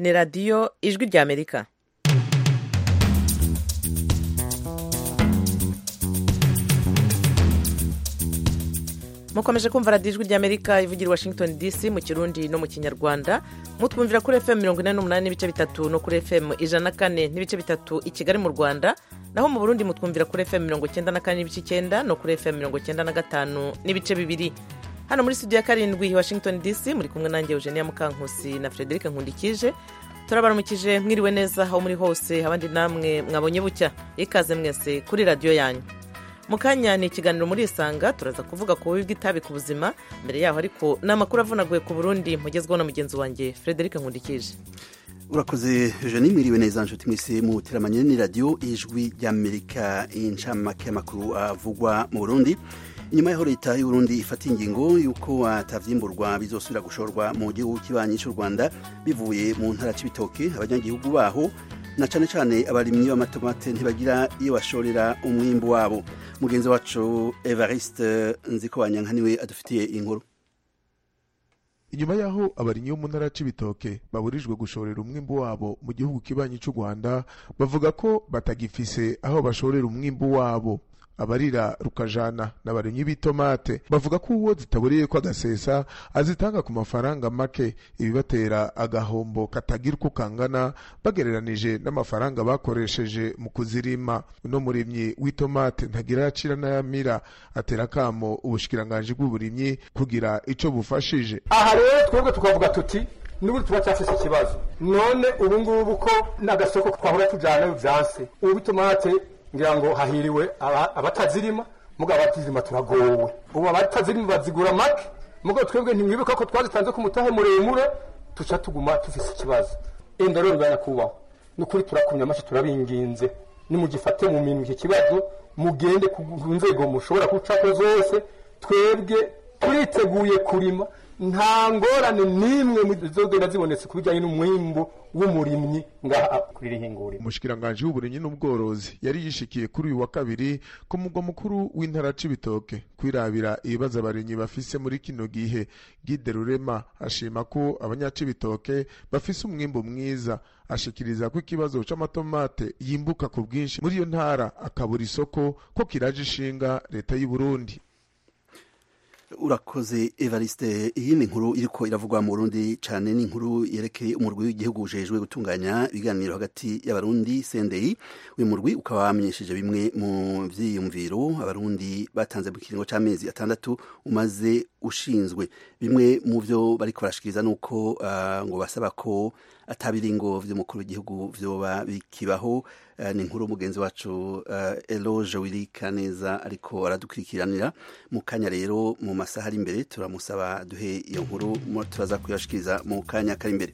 ni radiyo ijwi ry'amerika mukomeje kumva radiyo ijwi ry'amerika ivugira i washington dc mu kirundi no mu kinyarwanda mutwumvira kuri fm mirongo inani n'umunani n'ibice bitatu no kuri fm ijana na kane n'ibice bitatu i kigali mu rwanda naho mu burundi mutwumvira kuri fm mirongo icyenda na kane n'ibice icyenda no kuri fm mirongo icyenda na gatanu n'ibice bibiri hano muri studio ya karindwi washington dc muri kumwe nanjye eugenia mukankusi na frederic nkundikije turabaramukije mwiriwe neza aho muri hose abandi namwe mwabonye bucya ikaze mwese kuri radiyo yanyu mu kanya ni ikiganiro muri isanga turaza kuvuga ku bubi bw'itabi ku buzima mbere yaho ariko ni amakuru avunaguye ku burundi mugezweho na mugenzi wanjye frederic nkundikije urakoze jeanine mwiriwe neza nshuti mwese muteramanye ni radiyo ijwi ry'amerika incamake y'amakuru avugwa mu burundi inyuma y'aho leta y'uburundi ifata ingingo y'uko atavyiimburwa bizosubira gushorwa mu gihugu kibanyi cy'u rwanda bivuye mu ntara c'ibitoke abanyagihugu baho na cane cane abarimyi b'amatomate ntibagira iyo bashorera umwimbu wabo mugenzi wacu evariste nzikobanya niwe adufitiye inkuru inyuma y'aho abarimyi bo mu ntara c'ibitoke baburijwe gushorera umwimbu wabo mu gihugu kibanyi cy'u rwanda bavuga ko batagifise aho bashorera umwimbu wabo abarira rukajana n'abarimyi b'itomate bavuga ko uwo zitabureye ko agasesa azitanga ku mafaranga make ibibatera agahombo katagira uko kangana bagereranije n'amafaranga bakoresheje mu kuzirima uno murimyi w'itomate ntagira acira n'ayamira atera akamo ubushikiranganji bw'uburimyi kugira ico bufashije aha rero twebwe tukavuga tuti n'ubu turacyafise ikibazo none ubu ngubu ko n'agasoko twahora tujyana bivyanse ubu itomate ngira ngo hahiriwe abatazirima mugabo abatazirima turagowe ubu abatazirima bazigura make mugabo twebwe ntimwibuka ko twazitanze ku mutahe muremure tuca tuguma tufise ikibazo enda rero nyakubahwa ni ukuri turakumye amashi turabinginze nimugifate mu minwe iki kibazo mugende ku nzego mushobora gucako zose twebwe turiteguye kurima nta ngorane n'imwe zogenda zibonetse ku bijyanye n'umwimbu w'umurimyi ngaha kuri ihinguriro umushikiranganji w'uburimyi n'ubworozi yari yishikiye kuri uyu wa kabiri ku mugwa mukuru w'intara c'ibitoke kwirabira ibibazo abarimyi bafise muri kino gihe gide rurema ashima ko abanyacibitoke bafise umwimbu mwiza ashikiriza ko ikibazo c'amatomate yimbuka ku bwinshi muri iyo ntara akabura isoko ko kiraje ishinga leta y'u Burundi urakoze evariste iyi ni inkuru iriko iravugwa mu burundi cyane ni inkuru yerekeye umurwi w'igihugu ujejwe gutunganya ibiganiro hagati y'abarundi senderi uyu murwi ukaba wamenyesheje bimwe mu vyiyumviro abarundi batanze mu kiringo c'amezi atandatu umaze ushinzwe bimwe mu vyo bariko barashikiriza ni uko uh, ngo basaba ko atabiringo vy'umukuru w'igihugu vyoba bikibaho uh, ni inkuru mugenzi wacu uh, eloge wiri kaneza ariko aradukurikiranira mu kanya rero mu masaha ari imbere turamusaba duhe iyo nkuru turaza kuyashikiriza mu kanya kari imbere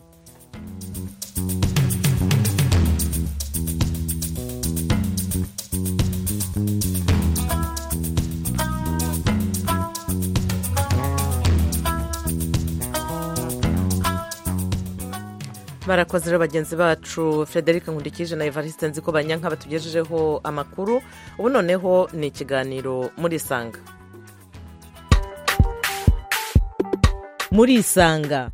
barakoze rero bagenzi bacu frederic nkundikije na evariste nzi ko banyanka batugejejeho amakuru ubu noneho ni ikiganiro muri isanga muri isanga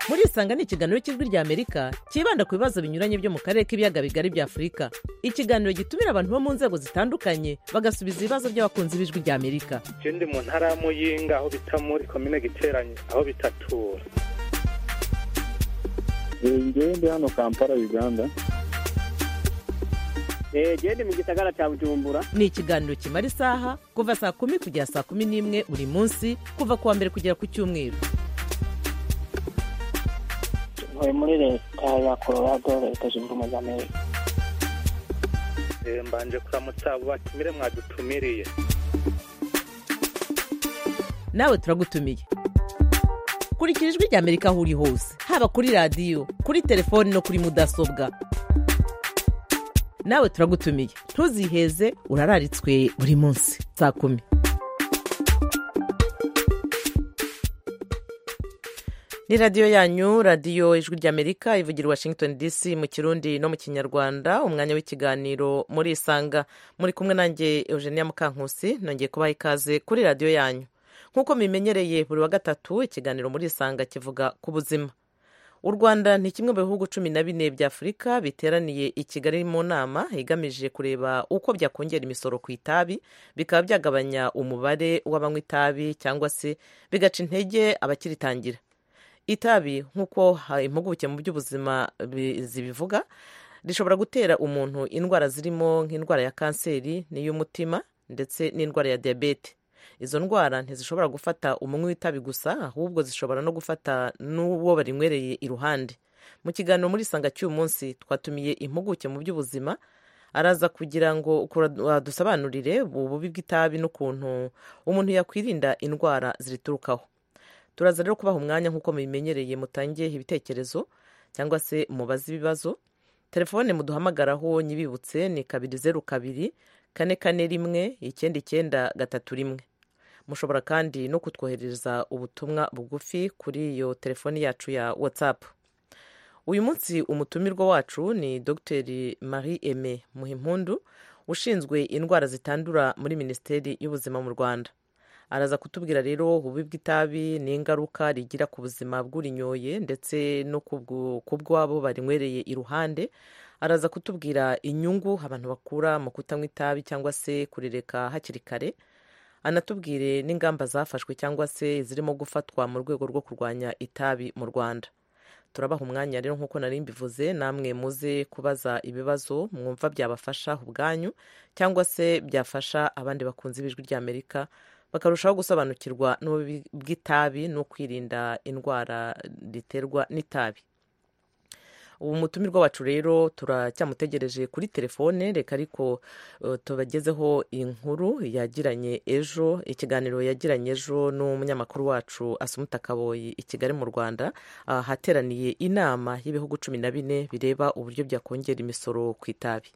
muri isanga ni ikiganiro cy'ijwi rya amerika cyibanda ku bibazo binyuranye byo mu karere k'ibiyaga bigari bya afurika ikiganiro gitumira abantu bo mu nzego zitandukanye bagasubiza ibibazo by'abakunzi b'ijwi rya amerika ndi mu ntara ya muyinga aho bita muri komine giteranye aho bitatura ngende hano kampala uganda gende mu gisagara cya bujumbura ni ikiganiro kimara isaha kuva saa kumi kugera saa kumi n'imwe buri munsi kuva ku wa mbere kugera ku cyumweru ntuye muri leta ya colorado leta zunze ubumwe za amerika mbanje kuramutsa abo batumire mwadutumiriye nawe turagutumiye kurikira ijwi rya amerika aho uri hose haba kuri radiyo kuri telefoni no kuri mudasobwa nawe turagutumiye ntuziheze urararitswe buri munsi saa kumi ni radiyo yanyu radiyo ijwi ry'amerika ivugira washington dc mu kirundi no mu kinyarwanda umwanya w'ikiganiro muri isanga muri kumwe nanjye eugenia mukankusi nongeye kubaha ikaze kuri radiyo yanyu nk'uko mimenyereye buri wa gatatu ikiganiro muri isanga kivuga ku buzima u rwanda ni kimwe mu bihugu cumi na bine by'afurika biteraniye i kigali mu nama igamije kureba uko byakongera imisoro ku itabi bikaba byagabanya umubare w'abanywa itabi cyangwa se bigaca intege abakiritangira itabi nk'uko ha- impuguke mu by'ubuzima bi- zibivuga rishobora gutera umuntu indwara zirimo nk'indwara ya kanseri n'iy'umutima ndetse n'indwara ya diyabete izo ndwara ntizishobora gufata umunywi w'itabi gusa ahubwo zishobora no gufata n'uwo barinywereye iruhande mu kiganiro muri isanga cy'uyu munsi twatumiye impuguke mu by'ubuzima araza kugira ngo kura- adusobanurire ububi bw'itabi n'ukuntu umuntu yakwirinda indwara ziriturukaho turaza rero kubaha umwanya nk'uko mubimenyereye mutangiye ibitekerezo cyangwa se mubaze ibibazo telefone muduhamagaraho nyibibutse ni kabiri zeru kabiri kane kane rimwe icyenda icyenda gatatu rimwe mushobora kandi no kutwoherereza ubutumwa bugufi kuri iyo telefoni yacu ya whatsapp uyu munsi umutumirwa wacu ni dr marie aime muhimpundu ushinzwe indwara zitandura muri minisiteri y'ubuzima mu rwanda araza kutubwira rero ububi bw'itabi n'ingaruka rigira ku buzima bw'urinyoye ndetse no kubwo- kubw'abo barinywereye iruhande araza kutubwira inyungu abantu bakura mu kutanywa itabi cyangwa se kurireka hakiri kare anatubwire n'ingamba zafashwe cyangwa se zirimo gufatwa mu rwego rwo kurwanya itabi mu rwanda turabaha umwanya rero nk'uko nari mbivuze namwe muze kubaza ibibazo mwumva byabafasha ubwanyu cyangwa se byafasha abandi bakunze ibijwi ry'amerika bakarushaho gusobanukirwa n'ububi bw'itabi no kwirinda indwara riterwa n'itabi ubu mutumirwa wacu rero turacyamutegereje kuri telefone reka ariko eh, tubagezeho inkuru yagiranye ejo ikiganiro yagiranye ejo n'umunyamakuru wacu asumuta kaboyi i kigali mu rwanda ahateraniye inama y'ibihugu cumi na bine bireba uburyo byakongera imisoro ku itabi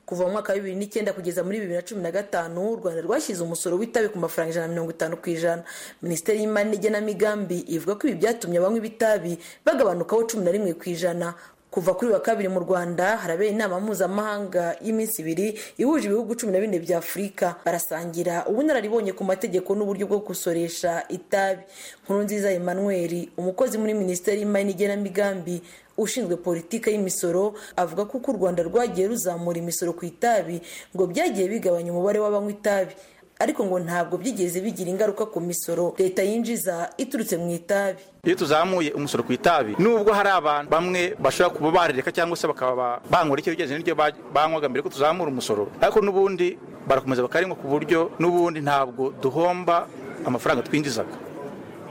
kuva mu mwaka wa bibiri n'icyenda kugeza muri bibiri na cumi na gatanu u rwanda rwashyize umusoro w'itabi ku mafaranga ijana na mirongo itanu ku ijana minisiteri y'imari n'igenamigambi ivuga ko ibi byatumye abanywa ibitabi bagabanukaho cumi na rimwe ku ijana kuva kuri wa kabiri mu rwanda harabera inama mpuzamahanga y'iminsi ibiri ihuje ibihugu cumi na bine bya afurika barasangira ubunararibonye ku mategeko n'uburyo bwo gusoresha itabi nkuru nziza emmanuel umukozi muri minisiteri y'imari n'igenamigambi ushinzwe politiki y'imisoro avuga ko uko u rwanda rwagiye ruzamura imisoro ku itabi ngo byagiye bigabanya umubare w'abanywa itabi ariko ngo ntabwo byigeze bigira ingaruka ku misoro leta yinjiza iturutse mu itabi iyo tuzamuye umusoro ku itabi nubwo hari abantu bamwe bashobora kuba barireka cyangwa se bakaba banywera icyo bigenze n'iryo ba- banywaga mbere ko tuzamura umusoro ariko n'ubundi barakomeza bakarinywa ku buryo n'ubundi ntabwo duhomba amafaranga twinjizaga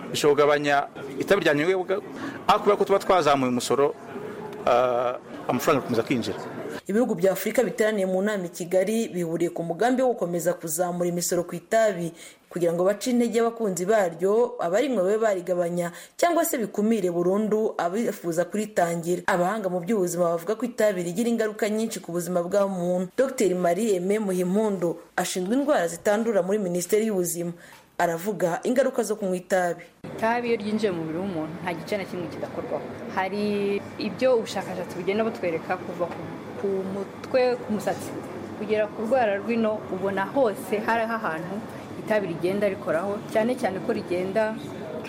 bishobora kugabanya itabi ryanywebwa ariko kubera ko tuba twazamuye umusoro ah, amafaranga agakomeza kwinjira ibihugu bya afurika biteraniye mu nama i kigali bihuriye ku mugambi wo gukomeza kuzamura imisoro ku itabi kugira ngo bace intege abakunzi baryo abarinywa babe barigabanya cyangwa se bikumire burundu abifuza kuritangira abahanga mu by'ubuzima bavuga ko itabi rigira ingaruka nyinshi ku buzima bwa muntu dr marie aime muhimpundu ashinzwe indwara zitandura muri minisiteri y'ubuzima aravuga ingaruka zo kunywa itabi itabi iyo ryinjiye mu mubiri w'umuntu nta gice na kimwe kidakorwaho hari ibyo ubushakashatsi bugenda butwereka kuva ku, ku mutwe ku musatsi kugera ku rwara rw'ino ubona hose hariho ahantu itabi rigenda rikoraho cyane cyane ko rigenda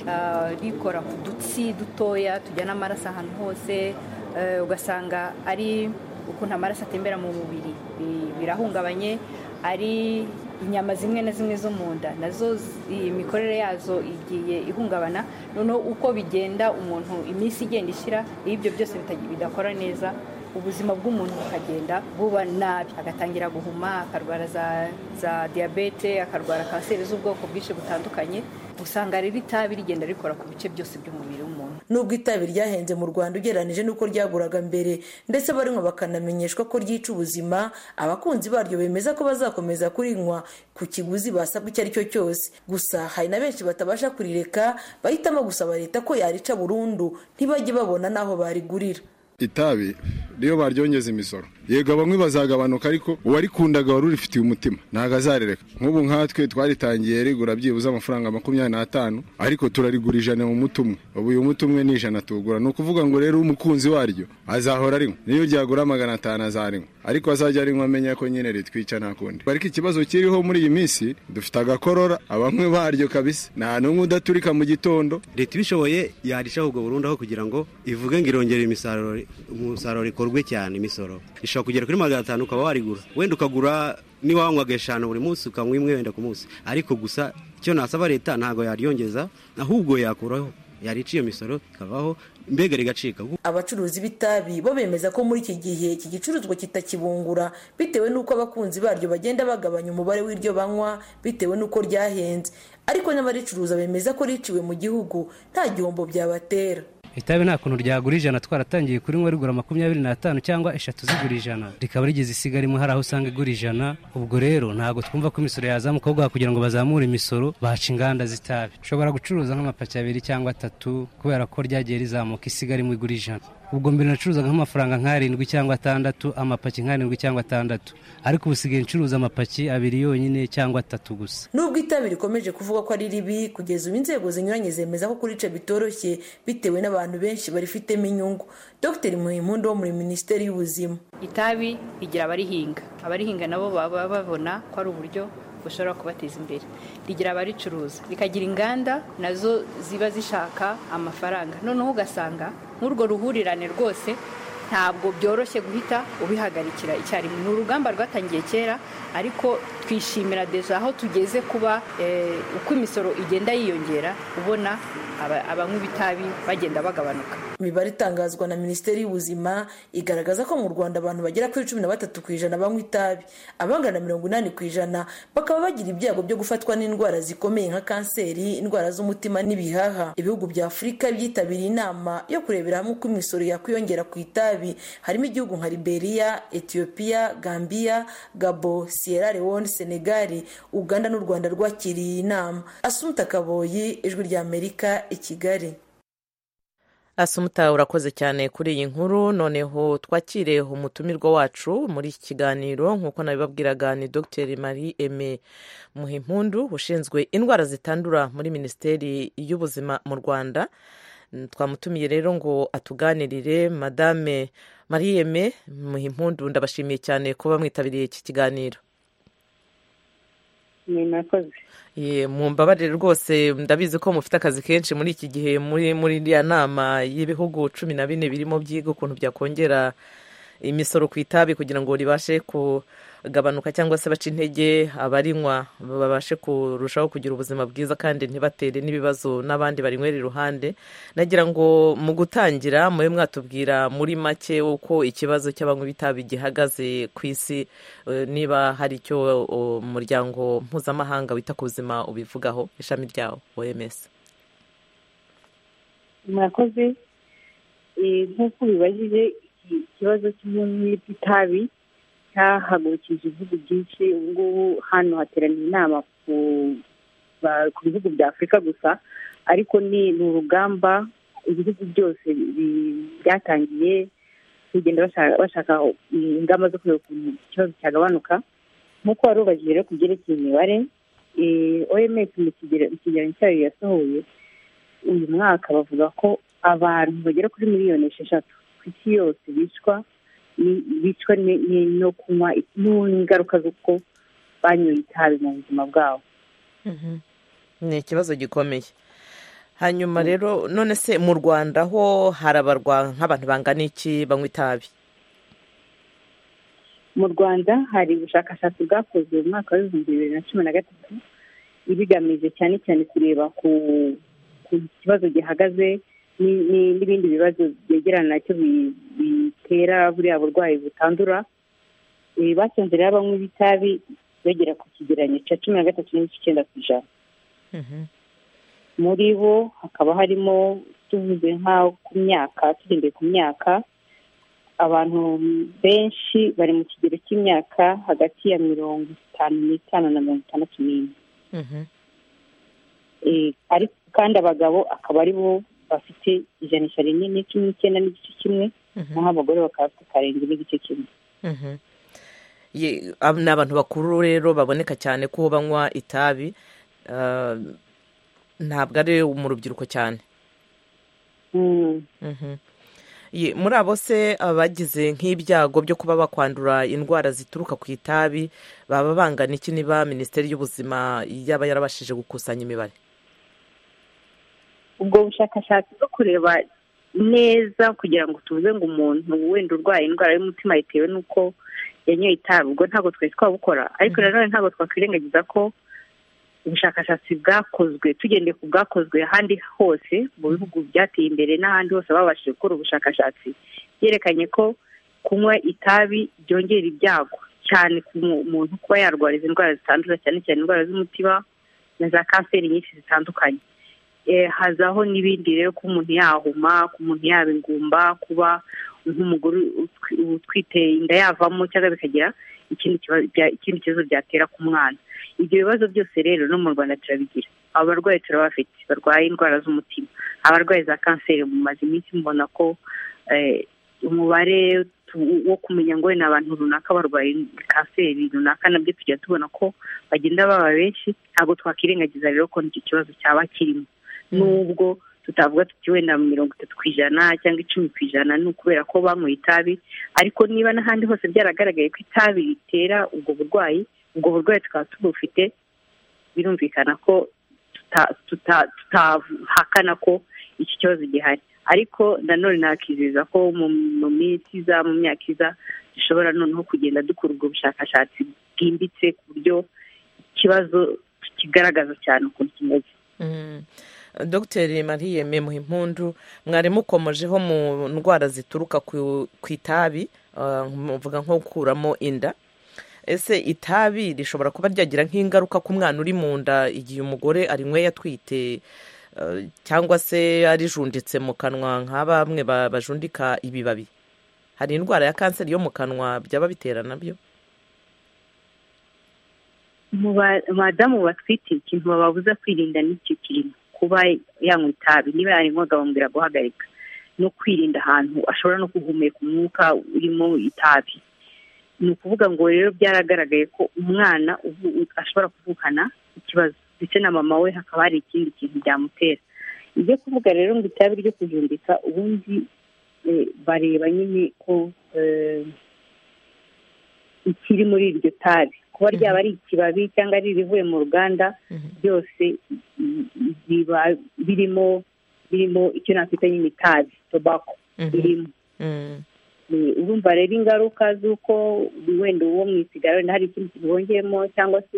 ah, rikora ku dutsi dutoya tujyana amaraso ahantu hose eh, ugasanga ari ukuntu amaraso atembera mu mubiri bi- birahungabanye ari inyama zimwe na zimwe zo mu nda nazo zi- imikorere yazo igiye ihungabana noneho uko bigenda umuntu iminsi igenda ishira iyo ibyo byose bita- bidakora neza ubuzima bw'umuntu bukagenda buba nabi agatangira guhuma akarwara za, za diyabete akarwara kanseri z'ubwoko bwinshi butandukanye usanga rero itabi rigenda rikora ku bice byose by'umubiri w'umuntu nubwo itabi ryahenze mu rwanda ugereranyije n'uko ryaguraga mbere ndetse abarinywa bakanamenyeshwa ko ryica ubuzima abakunzi baryo bemeza ko bazakomeza kurinywa ku kiguzi basabwa icyo ari cyo cyose gusa hari na benshi batabasha kurireka bahitamo gusaba leta ko yarica burundu ntibajye babona n'aho barigurira itabi niyo baryongeza imisoro yego bamwe bazagabanuka ariko uwarikundaga wari urifitiye umutima ntabwo azarireka nk'ubu nkatwe twaritangiye rigura byibuze amafaranga makumyabiri n'atanu ariko turarigura ijana mu muti umwe ubu uyu muti umwe ni ijana tuwugura ni ukuvuga ngo rero umukunzi waryo azahora arinywa niyo ryagura magana atanu azarinywa ariko azajya ari amenya ko nyine ritwica nta kundi ariko ikibazo kiriho muri iyi minsi dufite agakorora abanywe baryo kabisa nta n'umwe udaturika mu gitondo leta ibishoboye yarishaho ubwo burundu aho kugira ngo ivuge ngo irongere imisaruro umusaruro ikorwe cyane imisoro ishobora kugera kuri magana atanu ukaba warigura wenda ukagura niba wanywaga eshanu buri munsi ukanywa imwe wenda ku munsi ariko gusa icyo nasaba leta ntabwo yaryongeza ahubwo yakuraho yarica iyo misoro ikavaho mbega rigacika abacuruzi b'itabi bo bemeza ko muri iki gihe iki gicuruzwa kitakibungura bitewe n'uko abakunzi baryo bagenda bagabanya umubare w'iryo banywa bitewe n'uko ryahenze ariko n'abaricuruza bemeza ko riciwe mu gihugu nta gihombo byabatera itabi nta kuntu ryagura ijana twaratangiye kurinywa rigura makumyabiri n'atanu cyangwa eshatu zigura ijana rikaba rigeze isiga rimwe hari aho usanga igura ijana ubwo rero ntabwo twumva ko imisoro yazamuka ubwo kugira ngo bazamure imisoro baca inganda z'itabi ushobora gucuruza nk'amapaki abiri cyangwa atatu kubera ko ryagiye rizamuka isiga rimwe igura ijana ubwo mbere nacuruzaga nk'amafaranga nk'arindwi cyangwa atandatu amapaki nk'arindwi cyangwa atandatu ariko ubu usigaye ncuruza amapaki abiri yonyine cyangwa atatu gusa nubwo itabi rikomeje kuvuga ko ari ribi kugeza ubu inzego zinyuranye zemeza ko kurica bitoroshye bitewe n'abantu abantu benshi barifitemo inyungu dr muhimpundu wo muri minisiteri y'ubuzima itabi rigira abarihinga abarihinga nabo baba babona ko ari uburyo bushobora kubateza imbere rigira abaricuruza rikagira inganda nazo ziba zishaka amafaranga noneho ugasanga nk'urwo ruhurirane rwose ntabwo byoroshye guhita ubihagarikira icyarimwe ni urugamba rwatangiye kera ariko twishimira deje aho tugeze kuba uko imisoro igenda yiyongera ubona abanywi b'itabi bagenda bagabanuka imibare itangazwa na minisiteri y'ubuzima igaragaza ko mu rwanda abantu bagera kuri cumi na batatu ku ijana banywa itabi abangana mirongo inani ku ijana bakaba bagira ibyago byo gufatwa n'indwara zikomeye nka kanseri indwara z'umutima n'ibihaha ibihugu bya afurika byitabiriye inama yo kurebera hamwe uko imisoro yakwiyongera ku itabi harimo igihugu nka liberia etiyopiya gambia gabo sierra leone senegal uganda n'u rwanda rwakiriye iyi nama asumuta kaboyi ijwi ry'amerika i kigali asumuta urakoze cyane kuri iyi nkuru noneho twakire umutumirwa wacu muri iki kiganiro nk'uko nabibabwiraga ni dr marie eme muhimpundu ushinzwe indwara zitandura muri minisiteri y'ubuzima mu rwanda twamutumiye rero ngo atuganirire madame marie eme muhimpundu ndabashimiye cyane kuba mwitabiriye iki kiganiro ni nakoze mu mbabarire rwose ndabizi ko mufite akazi kenshi muri iki gihe muri muri iriya nama y'ibihugu cumi na bine birimo byiga ukuntu byakongera imisoro ku itabi kugira ngo ribashe kugabanuka cyangwa se bace intege abarinywa babashe kurushaho kugira ubuzima bwiza kandi ntibatere n'ibibazo n'abandi barinywera iruhande nagira ngo mu gutangira mube mwatubwira muri make uko ikibazo cy'abanywa b'itabi gihagaze ku isi niba hari icyo umuryango mpuzamahanga wita ku buzima ubivugaho ishami ryawo oms murakoze nk'uko ubibajije ikibazo cy'ubumwe bw'itabi cyahagurukije ibihugu byinshi ubu ngubu hano hateraniye inama ku bihugu bya afurika gusa ariko ni urugamba ibihugu byose byatangiye kugenda bashaka ingamba zo kureba ukuntu ikibazo cyagabanuka nk'uko wari ubajije rero ku byerekeye imibare oms mu kigereranyo cyayo yasohoye uyu mwaka bavuga ko abantu bagera kuri miliyoni esheshatu isi yose bicwa bicwa no kunywa n'ingaruka z'uko banyoye itabi mu buzima bwabo ni ikibazo gikomeye hanyuma rero none se mu rwanda ho harabarwa nk'abantu bangana iki banywa itabi mu rwanda hari ubushakashatsi bwakozwe mu mwaka w'ibihumbi bibiri na cumi na gatatu ibigamije cyane cyane kureba ku kibazo gihagaze n'ibindi bibazo byegerana nacyo bitera buriya burwayi butandura basanze rero abanywi b'itabi bagera ku kigereranyo cya cumi na gatatu n'igice icyenda ku ijana muri bo hakaba harimo tuvuze nk'aho ku myaka tugendeye ku myaka abantu benshi bari mu kigero cy'imyaka hagati ya mirongo itanu n'itanu na mirongo itandatu n'ine ariko kandi abagabo akaba ari bo bafite ijanisha rinini cumi n'icyenda n'igice kimwe naho abagore bakaba bafite karindwi n'igice kimwe ni abantu bakuru rero baboneka cyane ko banywa itabi ntabwo ari mu rubyiruko cyane Ye, muri abo se abagize nk'ibyago byo kuba bakwandura indwara zituruka ku itabi baba bangana iki niba minisiteri y'ubuzima yaba yarabashije gukusanya imibare ubwo bushakashatsi bwo kureba neza kugira ngo tuvuze ngo umuntu wenda urwaye indwara y'umutima bitewe n'uko yanyoye itabi ubwo ntabwo twari twabukora ariko nanone ntabwo twakwirengagiza ko ubushakashatsi bwakozwe tugendeye ku bwakozwe ahandi hose mu bihugu byateye imbere n'ahandi hose babashije gukora ubushakashatsi byerekanye ko kunywa itabi byongera ibyago cyane ku muntu kuba yarwara izi ndwara zitandura cyane cyane indwara z'umutima na za kanseri nyinshi zitandukanye hazaho n'ibindi rero ko umuntu yahuma ko umuntu yaba ingumba kuba nk'umugore utwite inda yavamo cyangwa bikagira ikindi kibazo byatera ku mwana ibyo bibazo byose rero no mu rwanda turabigira abarwayi turabafite barwaye indwara z'umutima abarwayi za kanseri mumaze iminsi mubona ko umubare wo kumenya ngo wenda abantu runaka barwaye kanseri runaka nabyo tujya tubona ko bagenda baba benshi ntabwo twakwirengagiza rero ko nicyo kibazo cyaba kirimo nubwo tutavuga tuti wenda mirongo itatu ku ijana cyangwa icumi ku ijana ni ukubera ko banyweye itabi ariko niba n'ahandi hose byaragaragaye ko itabi ritera ubwo burwayi ubwo burwayi tukaba tubufite birumvikana ko tutahakana ko iki kibazo gihari ariko nanone nakizeza ko mu minsi iza mu myaka iza dushobora noneho kugenda dukora ubwo bushakashatsi bwimbitse ku buryo ikibazo kigaragaza cyane ukuntu kimeze dogiteri mariye memu impundu mwarimu ukomojeho mu ndwara zituruka ku itabi muvuga nko gukuramo inda ese itabi rishobora kuba ryagira nk'ingaruka ku mwana uri mu nda igihe umugore arinyweye atwite cyangwa se yarijunditse mu kanwa nka bamwe bajundika ibibabi hari indwara ya kanseri yo mu kanwa byaba bitera nabyo madamu batwite ikintu bababuza kwirinda n'icyo kirimo kuba yanywa itabi niba yarinywaga bamubwira guhagarika no kwirinda ahantu ashobora no guhumeka umwuka urimo itabi ni ukuvuga ngo rero byaragaragaye ko umwana ashobora kuvukana ikibazo ndetse na mama we hakaba hari ikindi kintu byamutera ibyo kuvuga rero ngo itabi ryo kujundika ubundi bareba nyine ko ikiri muri iryo tabi kuba ryaba ari ikibabi cyangwa ari irivuye mu ruganda byose biba birimo birimo icyo nakwita nyine itabi tobako birimo urumva rero ingaruka z'uko wenda uwo mu isigara wenda hari ikindi kintu bongeyemo cyangwa se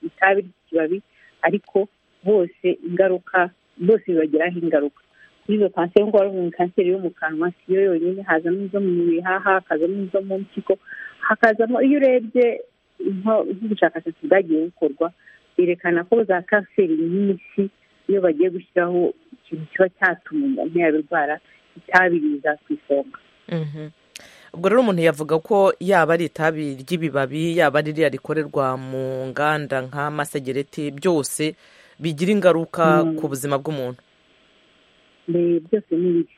itabi ry'ikibabi ariko bose ingaruka bose bibagiraho ingaruka kuri izo kanseri nk'uko bavuga kanseri yo mu kanwa siyo yonyine hazamo izo mu bihaha hakazamo izo mu mpyiko hakazamo iyo urebye nk'ubushakashatsi bwagiye bukorwa berekana ko za kanseri nyinshi iyo bagiye gushyiraho ikintu kiba cyatuma umuntu yaba irwara itabi riza ku isonga ubwo rero umuntu yavuga ko yaba ari itabi ry'ibibabi yaba ari ririya rikorerwa mu nganda nk'amasegereti byose bigira ingaruka ku buzima bw'umuntu byose ni bibi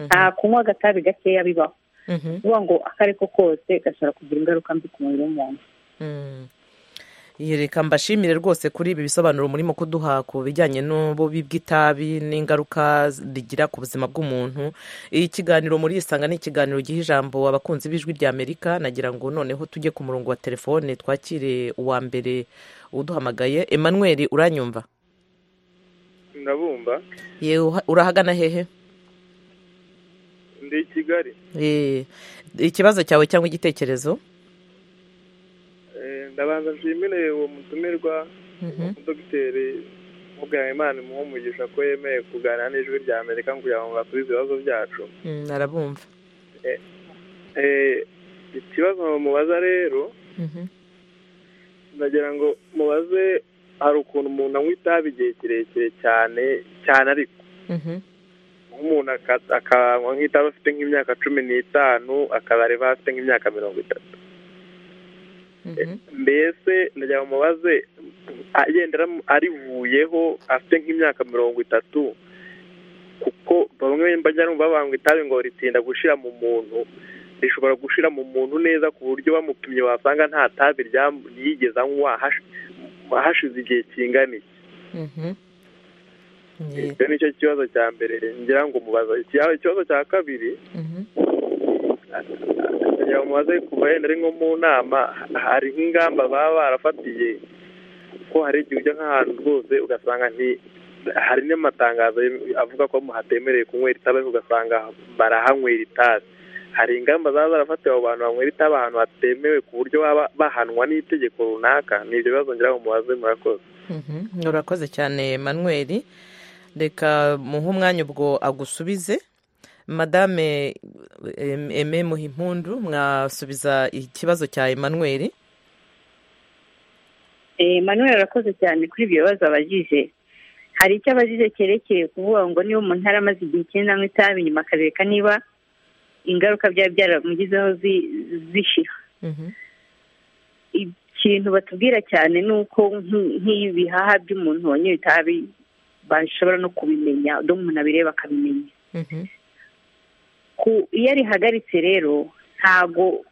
nta kunywa agatabi gakeya bibaho kuvuga ngo ako ari ko kose gashobora kugira ingaruka mbi ku mubiri w'umuntu reka mbashimire rwose kuri ibi bisobanuro murimo kuduha ku bijyanye n'ububi bw'itabi n'ingaruka rigira ku buzima bw'umuntu ikiganiro muri isanga ni ikiganiro giha ijambo abakunzi b'ijwi ry'amerika nagira ngo noneho tujye ku murongo wa telefone twakire uwa mbere uduhamagaye emmanuel uranyumva ndabumva urahagana hehe ndi i kigali ikibazo cyawe cyangwa igitekerezo ndabanza nshimire uwo mutumirwa dogiteri imana imuha umugisha ko yemeye kuganira n'ijwi rya amerika kugira ngo basubize ibibazo byacu arabumva ikibazo mubaza rero ndagira ngo mubaze hari ukuntu umuntu anywa itabi igihe kirekire cyane cyane ariko nk'umuntu akanywa nk'itabi afite nk'imyaka cumi n'itanu akazareba afite nk'imyaka mirongo itatu mbese ndagira ngo mubaze agenda arivuyeho afite nk'imyaka mirongo itatu kuko bamwe bajya babanga itabi ngo ritinda gushira mu muntu rishobora gushira mu muntu neza ku buryo bamupimye wasanga nta tabi ryigeze anywa hashize igihe kingana iki icyo nicyo kibazo cya mbere ngira ngo umubaza ikibazo cya kabiri kugira ngo mubaze kuva yenda ari nko mu nama hari nk'ingamba baba barafatiye ko hari igihe ujya nk'ahantu rwose ugasanga hari n'amatangazo avuga ko hatemerewe kunywera itabi ugasanga barahanywera itabi hari ingamba zaba zarafatiwe abo bantu banywera itabi ahantu hatemewe ku buryo baba bahanwa n'itegeko runaka ni ibyo bibazo ngira ngo mubaze murakoze urakoze cyane manuel reka muhe umwanya ubwo agusubize madame eme muhimpundu mwasubiza ikibazo cya emmanuel emmanuel arakoze cyane kuri ibyo bibazo abajije hari icyo abajije cyerekeye kuvuga ngo niba umuntu aramaze igihe kinini anywa itabi nyuma akareka niba ingaruka byaba byaramugizeho zishira ikintu batubwira cyane ni uko nk'ibihaha by'umuntu wanyoye itabi bashobora no kubimenya undi umuntu abireba akabimenya iyo arihagaritse rero ntago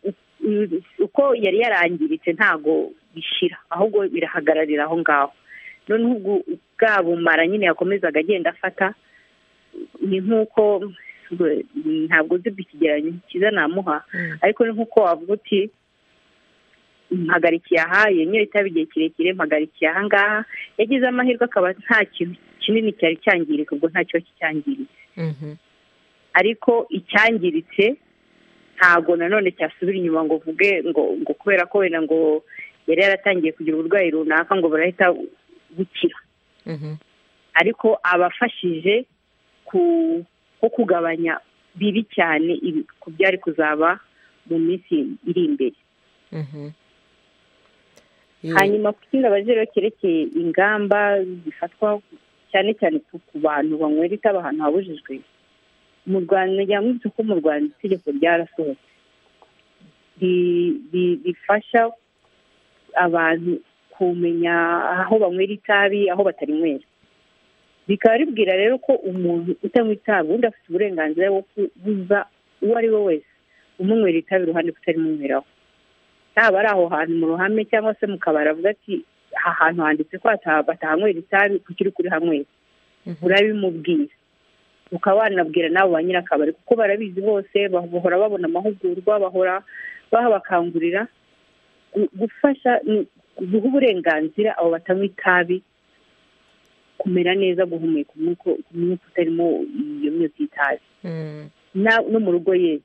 uko yari yarangiritse ntago bishira ahubwo birahagararira aho ngaho noneho bwa bumara nyine yakomezaga agenda afata ni nk'uko ntabwo uzi ikigereranyo cyiza namuha ariko ni nk'uko wavuga uti mpagarikiye aha yenyine itaba igihe kirekire mpagarikiye aha ngaha yagize amahirwe akaba nta kintu kinini cyari cyangirika ubwo nta kiba kicyangiritse ariko icyangiritse ntabwo nanone cyasubira inyuma ngo uvuge ngo ngo kubera ko wenda ngo yari yaratangiye kugira uburwayi runaka ngo burahita bukira ariko abafashije ko kugabanya bibi cyane ku byari kuzaba mu minsi iri imbere hanyuma ku kindi abajere cyerekeye ingamba zifatwa cyane cyane ku bantu banywera itabi ahantu habujijwe mu rwanda yamwibutsa ko mu rwanda itegeko ryarasohotse rifasha abantu kumenya aho banywera itabi aho batarinywera bikaba ribwira rero ko umuntu utanywa itabi undi afite uburenganzira bwo kubuza uwo ari we wese umunywera itabi iruhande kutarimunyweraho yaba ari aho hantu mu ruhame cyangwa se mu kabari avuga ati aha hantu handitse ko batahanywera itabi kuko uri kurihanywera urabimubwira ukaba wanabwira nawe ba nyir'akabari kuko barabizi bose bahora babona amahugurwa bahora bahabakangurira gufasha guha uburenganzira abo batanywa itabi kumera neza guhumeka umwuka utarimo iyo myotsi y'itabi no mu rugo ye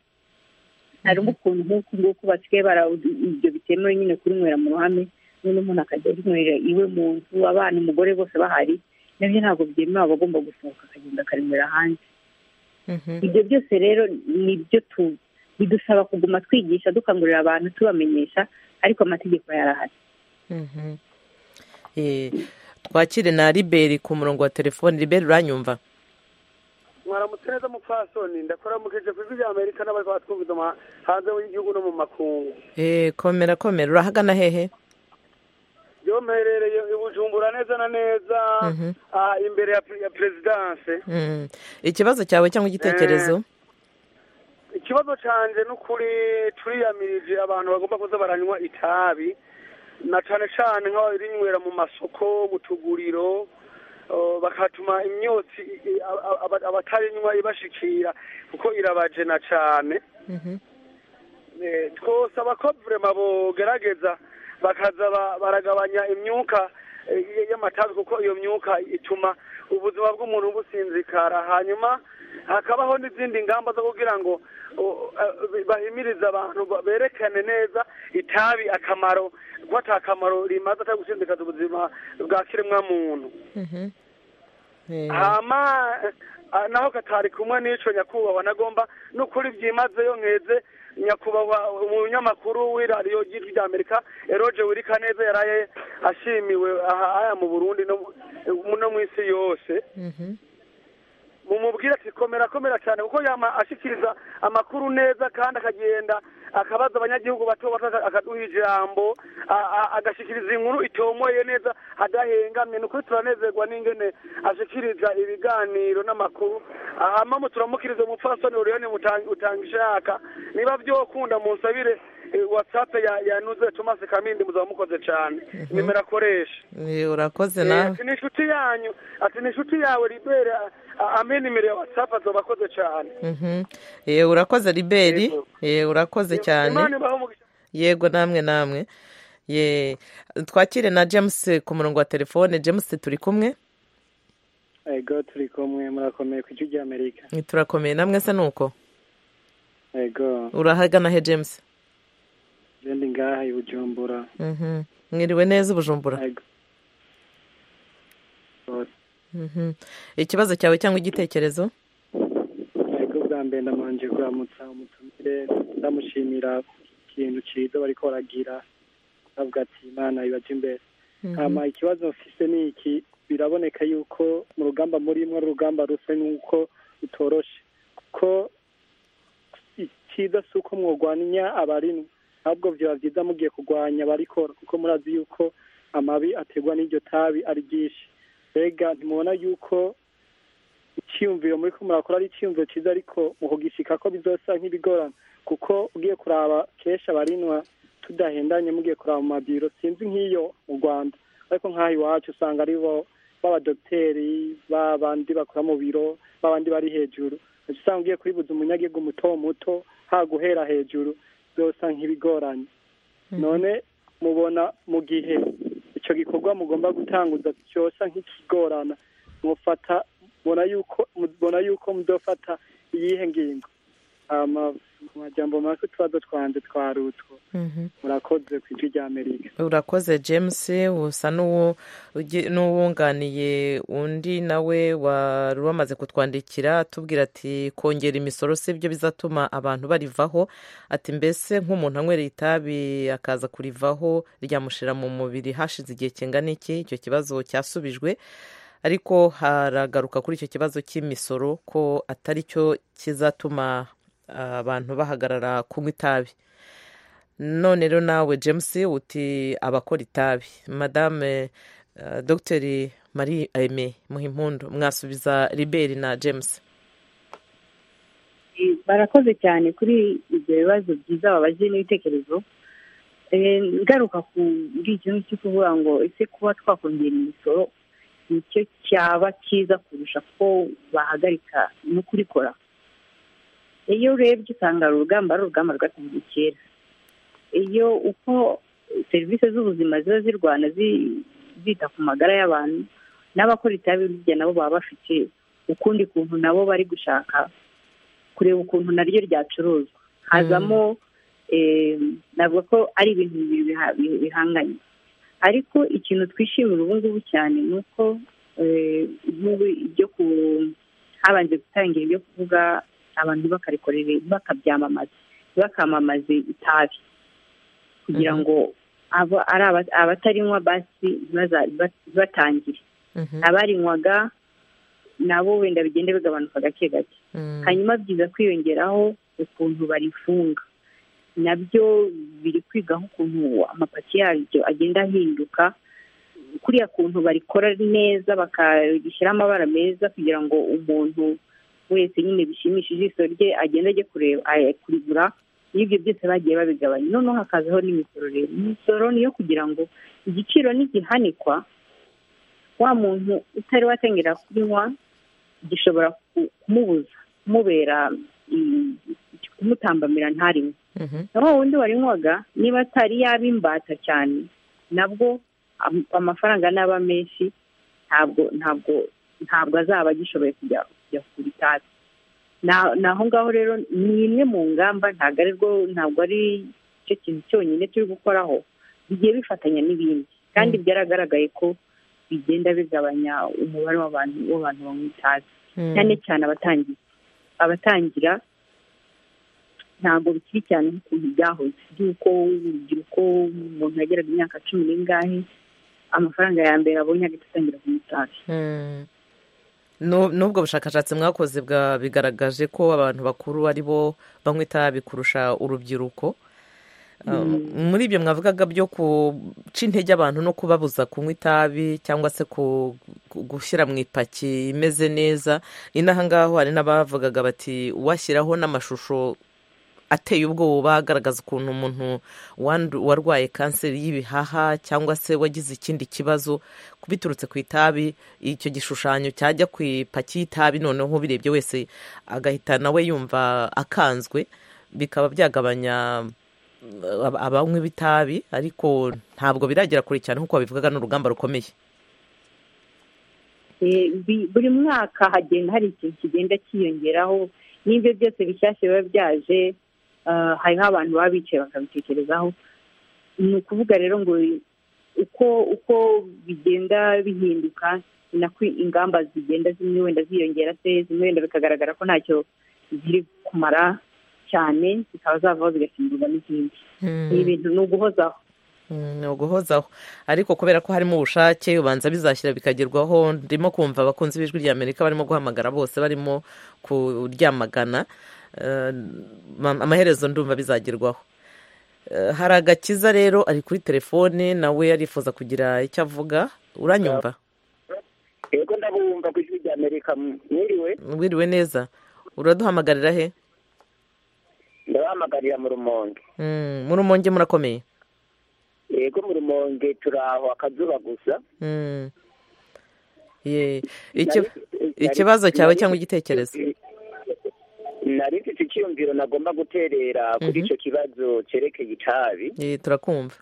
harimo ukuntu nk'uku nguku basigaye bara ibyo bitemewe nyine kurinywera mu ruhame noneho umuntu akajya arinywera iwe mu nzu abana umugore bose bahari nabyo ntabwo byemewe aba agomba gusohoka akagenda akarinywera hanze ibyo byose rero ni byo bidusaba kuguma twigisha dukangurira abantu tubamenyesha ariko amategeko yarahari twakire na riberi ku murongo wa telefoni riberi uranyumva mwaramutse neza mupfasoni ndakora mukeje ku ijwi rya amerika n'abari batwumviza hanze y'igihugu no mu makungu eee komera komera urahagana hehe yo mperereye ibujumbura neza na neza imbere ya perezidanse ikibazo cyawe cyangwa igitekerezo ikibazo cyanjye ni ukuri turiyamirije abantu bagomba kuza baranywa itabi na cyane cyane nk'abarinywera mu masoko mu tuguriro bakatuma imyotsi abatarinywa ibashikira kuko irabajena cyane twosaba ko vurema bogerageza bakaza baragabanya imyuka y'amatabi kuko iyo myuka ituma ubuzima bw'umuntu businzikara hanyuma hakabaho n'izindi ngamba zo kugira ngo bahimiriza abantu berekane neza itabi akamaro ko atakamaro rimaze atari gusindikaza ubuzima bwa kiremwa muntu hama naho katari kumwe n'icyo nyakubahwa nagomba n'ukuri byimazeyo nkeze nyakubahwa umunyamakuru w'iradiyo ry'ijwi rya amerika eroge wirikaneza yaraye ashimiwe aha mu burundi no mu isi yose mumubwire ati komera komera cyane kuko yama ashikiriza amakuru neza kandi akagenda akabaza abanyagihugu bato bato akaduha ijambo agashikiriza inkuru itomoye neza adahengamye ni ukuri turanezerwa n'ingene ashikiriza ibiganiro n'amakuru ahamamu turamukiriza umupfasoni uriyoni utanga ishaka niba byokunda munsabire whatsapp yanuze thomas kamindi muzaba mukoze cyane nimero akoresha urakoze nawe ati ni inshuti yanyu ati ni inshuti yawe libere ampe nimero ya whatsapp azoba akoze cyane yewe urakoze riberi yewe urakoze cyane imana ibahe umugisha yego namwe namwe ye twakire na james ku murongo wa telefone james turi kumwe ego turi kumwe murakomeye ku gihugu cy'amerika turakomeye namwe se nuko ego urahagana he james jendi ngaha i bujumbura Mhm. mwiriwe neza ubujumbura ego Mhm. ikibazo cyawe cyangwa igitekerezo ego bwa mbere ndamanje kuramutsa umutumire ndamushimira ikintu cyiza bariko baragira avuga ati imana ibaje imbere hama ikibazo mfise ni iki biraboneka yuko mu rugamba murimo ari urugamba rusa nuko rutoroshe kuko icyiza si uko mworwanya abarinwa ahubwo byaba byiza mugiye kurwanya abarikora kuko murazi yuko amabi aterwa n'iryo tabi ari ryinshi mbega ntimubona yuko icyiyumviro muri ko murakora ari icyiyumviro cyiza ariko mukugishika ko bizosa nk'ibigorana kuko ugiye kuraba kenshi abarinwa tudahendanye mugiye kuraba mu mabiro sinzi nk'iyo mu rwanda ariko nk'aha iwacu usanga ari bo b'abadogiteri b'abandi bakora mu biro b'abandi bari hejuru Uca usanga ugiye kubibuza umunyagihugu muto muto ha guhera hejuru byose nk'ibigoranye none mubona mu gihe icyo gikorwa mugomba gutanguza cyosa nk'ikigorana mufata mbona yuko mubona yuko mudafata iyihe ngingo hama mu majambo make utubazo twanjye twarutwo murakoze ku ijwi rya amerika urakoze james usa n'uwo ugi- n'uwunganiye undi nawe wari wamaze kutwandikira atubwira ati kongera imisoro si byo bizatuma abantu barivaho ati mbese nk'umuntu anywereye itabi akaza kurivaho ryamushira mu mubiri hashize igihe kingana iki icyo kibazo cyasubijwe ariko haragaruka kuri icyo kibazo cy'imisoro ko atari cyo kizatuma abantu bahagarara kunywa itabi none rero nawe james uti abakora itabi madame eh, dogiteri marie aime muhimpundu mwasubiza riberi na james Eh, barakoze cyane kuri ibyo bibazo byiza babaje n'ibitekerezo Eh, ngaruka kuri ikintu cyo kuvuga ngo ese kuba twakongera imisoro nicyo cyaba cyiza kurusha ko bahagarika no kurikora iyo urebye usanga ari urugamba ari urugamba rwatangiye kera iyo uko serivisi z'ubuzima ziba zirwana zi- zita ku magara y'abantu n'abakora itabi burya nabo baba bafite ukundi kuntu nabo bari gushaka kureba ukuntu naryo ryacuruzwa hazamo eh, navuga ko ari ibintu bibiri biha- bi- bihanganye ariko ikintu twishimira ubu ngubu cyane ni uko eh, nk'ubu ibyo ku habanje gutangira ibyo kuvuga abantu bakarikorera bakabyamamaza bakamamaze itabi kugira ngo abo ari aba- abatarinywa basi ntibaza- bat- batangire abarinywaga nabo wenda bigenda bigabanuka gake gake hanyuma byiza kwiyongeraho ukuntu barifunga nabyo biri kwigaho ukuntu amapaki yaryo agenda ahinduka kuriya kuntu barikora neza bakagishyiraho amabara meza kugira ngo umuntu wese nyine bishimishije iso rye agende ajye kureba ay- kurigura n'ibyo byose bagiye babigabanya noneho hakazaho n'imisoro rero imisoro niyo kugira ngo igiciro ntigihanikwa wa muntu utari watangira kunywa gishobora ku- kumubuza kumubera mm, kumutambamira ntarinywe naho wundi warinywaga niba atari yaba imbata cyane nabwo am- amafaranga n'aba menshi ntabwo ntabwo ntabwo azaba agishoboye kujya kujya kugura itabi Na- ni aho ngaho rero ni imwe mu ngamba ntabwo ari rwo ntabwo ari cyo kintu cyonyine turi gukoraho bigiye bifatanya n'ibindi kandi byaragaragaye ko bigenda bigabanya umubare w'abantu w'abantu banywa itabi cyane cyane abatangira abatangira ntabwo bikiri cyane nk'ukuntu byahoze by'uko urubyiruko umuntu yageraga imyaka cumi n'ingahe amafaranga ya mbere abonye agahita atangira kunywa itabi Nu- n'ubwo bushakashatsi mwakoze bwa bigaragaje ko abantu bakuru ari bo banywa itabi kurusha urubyiruko Uh, Mm. muri ibyo mwavugaga byo guca intege abantu no kubabuza kunywa itabi cyangwa se ku- ku- gushyira mu ipaki imeze neza ni n'ahangaho hari n'abavugaga bati washyiraho n'amashusho ateye ubwoba agaragaza ukuntu umuntu warwaye kanseri y'ibihaha cyangwa se wagize ikindi kibazo biturutse ku itabi icyo gishushanyo cyajya ku ipaki y'itabi noneho birebye wese agahita nawe yumva akanzwe bikaba byagabanya abanywi b'itabi ariko ntabwo biragera kure cyane nk'uko babivugaga n'urugamba rukomeye buri mwaka hagenda hari ikintu kigenda cyiyongeraho n'ibyo byose bishyashya biba byaje hariho abantu baba bicaye bakabitekerezaho ni ukuvuga rero ngo uko uko bigenda bihinduka ni nako ingamba zigenda zimwe wenda ziyongera se zimwe wenda bikagaragara ko ntacyo ziri kumara cyane zikaba zavaho zigasimburwa n'izindi ni ibintu ni uguhozaho ni uguhozaho ariko kubera ko harimo ubushake ubanza bizashyira bikagerwaho ndimo kumva abakunzi b'ijwi ry'amerika barimo guhamagara bose barimo kuryamagana amaherezo ndumva bizagerwaho hari agakiza rero ari kuri telefone nawe arifuza kugira icyo avuga uranyumva yego ndabumva ku ijwi ry'amerika mwiriwe mwiriwe neza uraduhamagarira he ndabahamagarira mu rumonge mu rumonge murakomeye yego mu rumonge turi aho akazuba gusa ikibazo cyawe cyangwa igitekerezo nari mfite icyumviro nagomba guterera kuri icyo kibazo cyerekeye itabi turakumva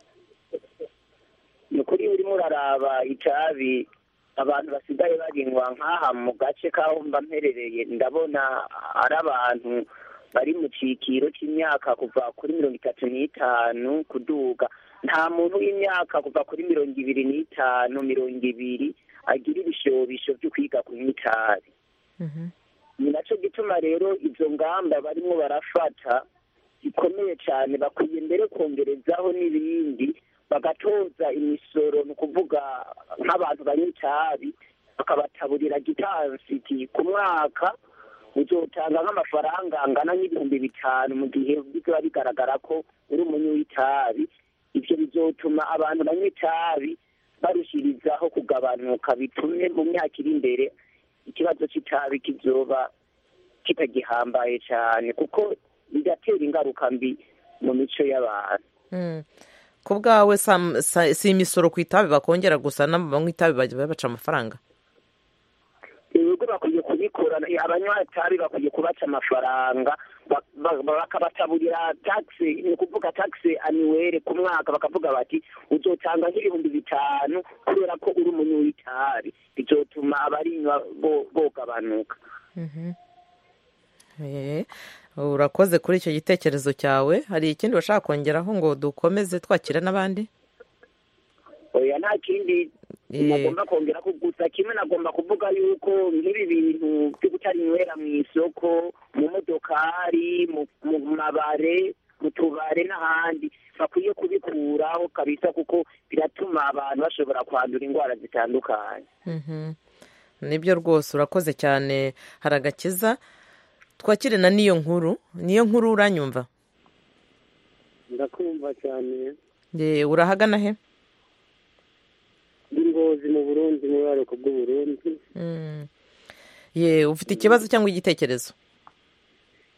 ni ukuri urimo uraraba itabi abantu basigaye barinywa nk'aha mu gace k'aho mba mperereye ndabona ari abantu bari mu cyiciro cy'imyaka kuva kuri mirongo itatu n'itanu kuduga nta muntu w'imyaka kuva kuri mirongo ibiri n'itanu mirongo ibiri agira ibishobisho byo kwiga kunywa itabi ni nacyo gituma rero izo ngamba barimo barafata zikomeye cyane bakwiye mbere kongerezaho n'ibindi bagatoza imisoro ni ukuvuga nk'abantu banywa itabi bakabataburira gitansi ku mwaka uzotanga nk'amafaranga angana n'ibihumbi bitanu mu gihe biba bigaragara ko uri umunywi w'itabi ibyo bizotuma abantu banywa itabi barushirizaho kugabanuka bitume mu myaka iri imbere ikibazo cy'itabi kizoba kitagihambaye cyane kuko bigatera ingaruka mbi mu mico y'abantu ku bwawe si imisoro ku itabi bakongera gusa n'abanywa itabi bajya baca amafaranga ibigo bakwiye kubikora abanywa itabi bakwiye kubaca amafaranga bakabataburira tagisi ni ukuvuga tagisi aniwere ku mwaka bakavuga bati uzotanga nk'ibihumbi bitanu kubera ko uri umuntu w'itabi bizotuma abarinywa bogabanuka urakoze kuri icyo gitekerezo cyawe hari ikindi bashaka kongeraho ngo dukomeze twakira n'abandi oya nta kindi nagomba kongera gusa kimwe nagomba kuvuga yuko nk'ibi bintu byo gutarinywera mu isoko mu modokari mu mabare mu tubare n'ahandi bakwiye kubikuraho kabisa kuko biratuma abantu bashobora kwandura indwara zitandukanye nibyo rwose urakoze cyane hari agakiza twakire na niyo nkuru niyo nkuru uranyumva ndakumva cyane urahagana he ingozi mu burundi mu buraruko bw'uburundi ye ufite ikibazo cyangwa igitekerezo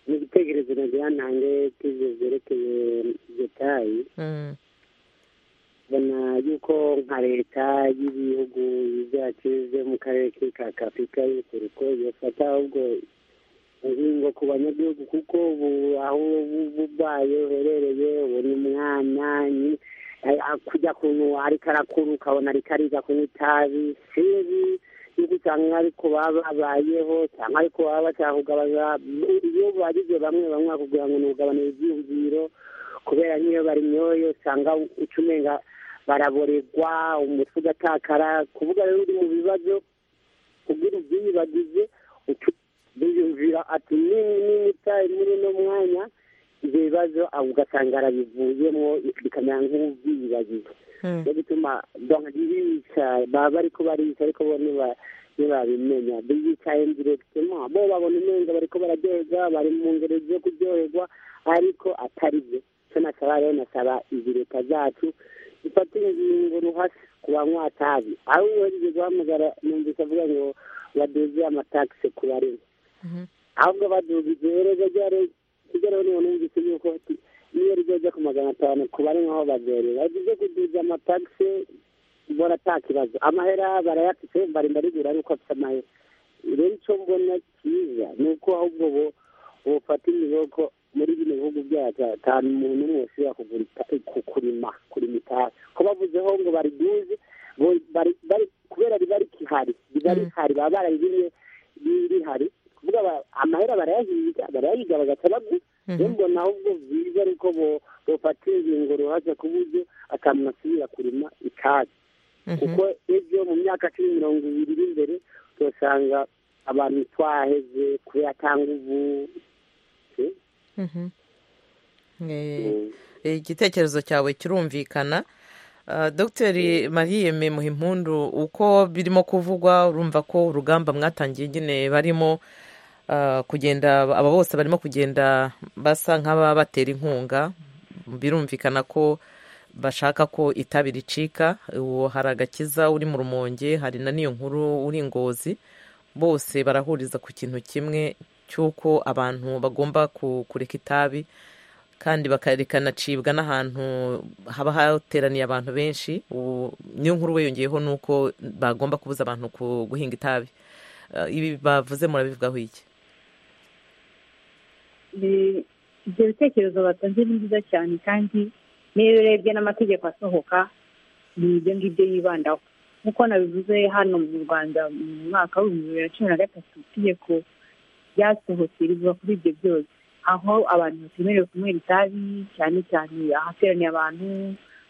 ni igitekerezo nagira ntange k'ibyo byerekeye detayi mbona yuko nka leta y'ibihugu byacu byo mu karere ka afurika y'ubuseruko yafata ahubwo ingingo ku banyagihugu kuko ubu aho ubaye uherereye ubona umwana kujya kuntu ariko arakura ukabona ariko ariga kunywa itabi sinzi yuko usanga ariko baba babayeho cyangwa ariko baba bashaka kugabanya iyo bagize bamwe bamwe bakubwira ngo ni ugabanira ibyiyumviro kubera n'iyo barinyoye usanga uca umenga baraboregwa umutwe ugatakara kuvuga rero uri mu bibazo kugira ibyiyibagize biyumvira ati nini nini itabi muri uno mwanya ibyo bibazo ugasanga arabivuyemo bikamera nk'ubwiyibagiza niyo gituma bica baba ariko barica ariko bo ntibabimenya biyicaye ndiregitema bo babona umenga bariko bararyoherwa bari mu ngero zo kuryoherwa ariko atari byo cyo nasaba rero nasaba izi leta zacu zifata ingingo ruhasi ku banywa atabi aho uhereje guhamagara numvise avuga ngo baduze amatagisi ku barimo ahubwo baduze iherezo rya leta ibyo rero niba numvise yuko niyo rizajya ku magana atanu ku bari nk'aho bagere bagize kuduza amatagisi mbona nta kibazo amahera barayafite mbari mbarigura ari uko afite amahera rero icyo mbona cyiza ni uko ahubwo bo bufata imiboko muri bino bihugu byacu atanu umuntu umwe ushobora kugura ita- ku- kurima kurima itabi ko bavuzeho ngo bariduze bo- bari- bari- kubera riba rikihari riba rihari baba bararibiriye rihari kuvuga ba- amahera barayahiga barayahiga bagaca bagura rero mbona ahubwo byiza ari uko bo- bofata ingingo ruhaca ku buryo akantu asubira kurima itabi kuko ejo mu myaka cumi mirongo ibiri iri imbere uzasanga abantu twaheze kubera atanga ubu Mhm. Eh, igitekerezo cyawe kirumvikana Ah, dogiteri mariyeme muhimpundu uko birimo kuvugwa urumva ko urugamba mwatangiye nyine barimo ah, kugenda aba bose barimo kugenda basa nk'ababatera inkunga birumvikana ko bashaka ko itabi ricika uwo hari agakiza uri mu rumonge hari na n'iyo nkuru uri ingozi bose barahuriza ku kintu kimwe cy'uko abantu bagomba ku- kureka itabi kandi bakanacibwa n'ahantu haba hateraniye abantu benshi ubu niyo nkuru wiyongeyeho ni uko bagomba kubuza abantu ku- guhinga itabi Eh, ibi bavuze murabivugaho iki Ni- ibyo bitekerezo batanze ni byiza cyane kandi n'iyo urebye n'amategeko asohoka ni ibyo ngibyo yibandaho nk'uko nabivuze hano mu rwanda mu mwaka w'ibihumbi bibiri na cumi na gatatu itegeko ryasohotse rivuga kuri ibyo byose aho abantu batemerewe kunywera itabi cyane cyane ahateraniye abantu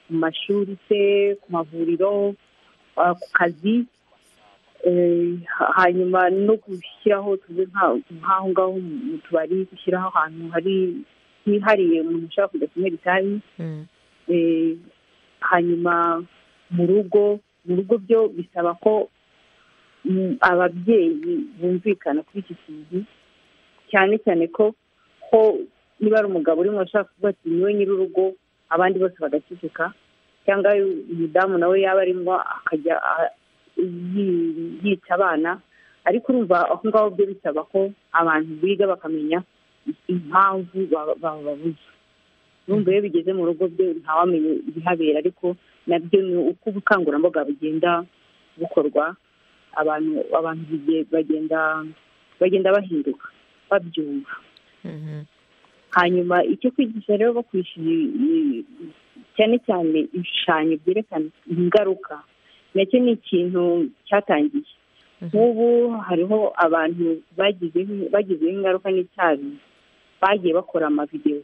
mu mashuri se ku mavuriro ah, ku kazi Eh, ha- hanyuma no gushyiraho tuzi nka- nk'aho ngaho mu tubari gushyiraho ahantu hari hihariye umuntu ushobora kujya kunywera itabi Eh, hanyuma mu rugo mu rugo byo bisaba ko mm, ababyeyi bumvikana kuri iki kintu cyane cyane ko ko niba ari umugabo urimo ashaka kuvuga ati niwe nyir'urugo abandi bose bagaceceka cyangwa umudamu nawe yaba arimo akajya a- yi- yica abana ariko urumva aho ngaho byo bisaba ko abantu biga bakamenya impamvu ba- bababuza urumva iyo bigeze mu rugo byo ntawamenye ibihabera ariko nabyo ni uko ubukangurambaga bugenda bukorwa abantu abantu bige- bagenda bagenda bahinduka babyumva hanyuma icyo kwigisha rero bakwisha ibi- ibi- cyane cyane ibishushanyo byerekana ingaruka nacyo ni ikintu cyatangiye nk'ubu hariho abantu bagizeho bagizeho ingaruka n'icyabi bagiye bakora amavidewo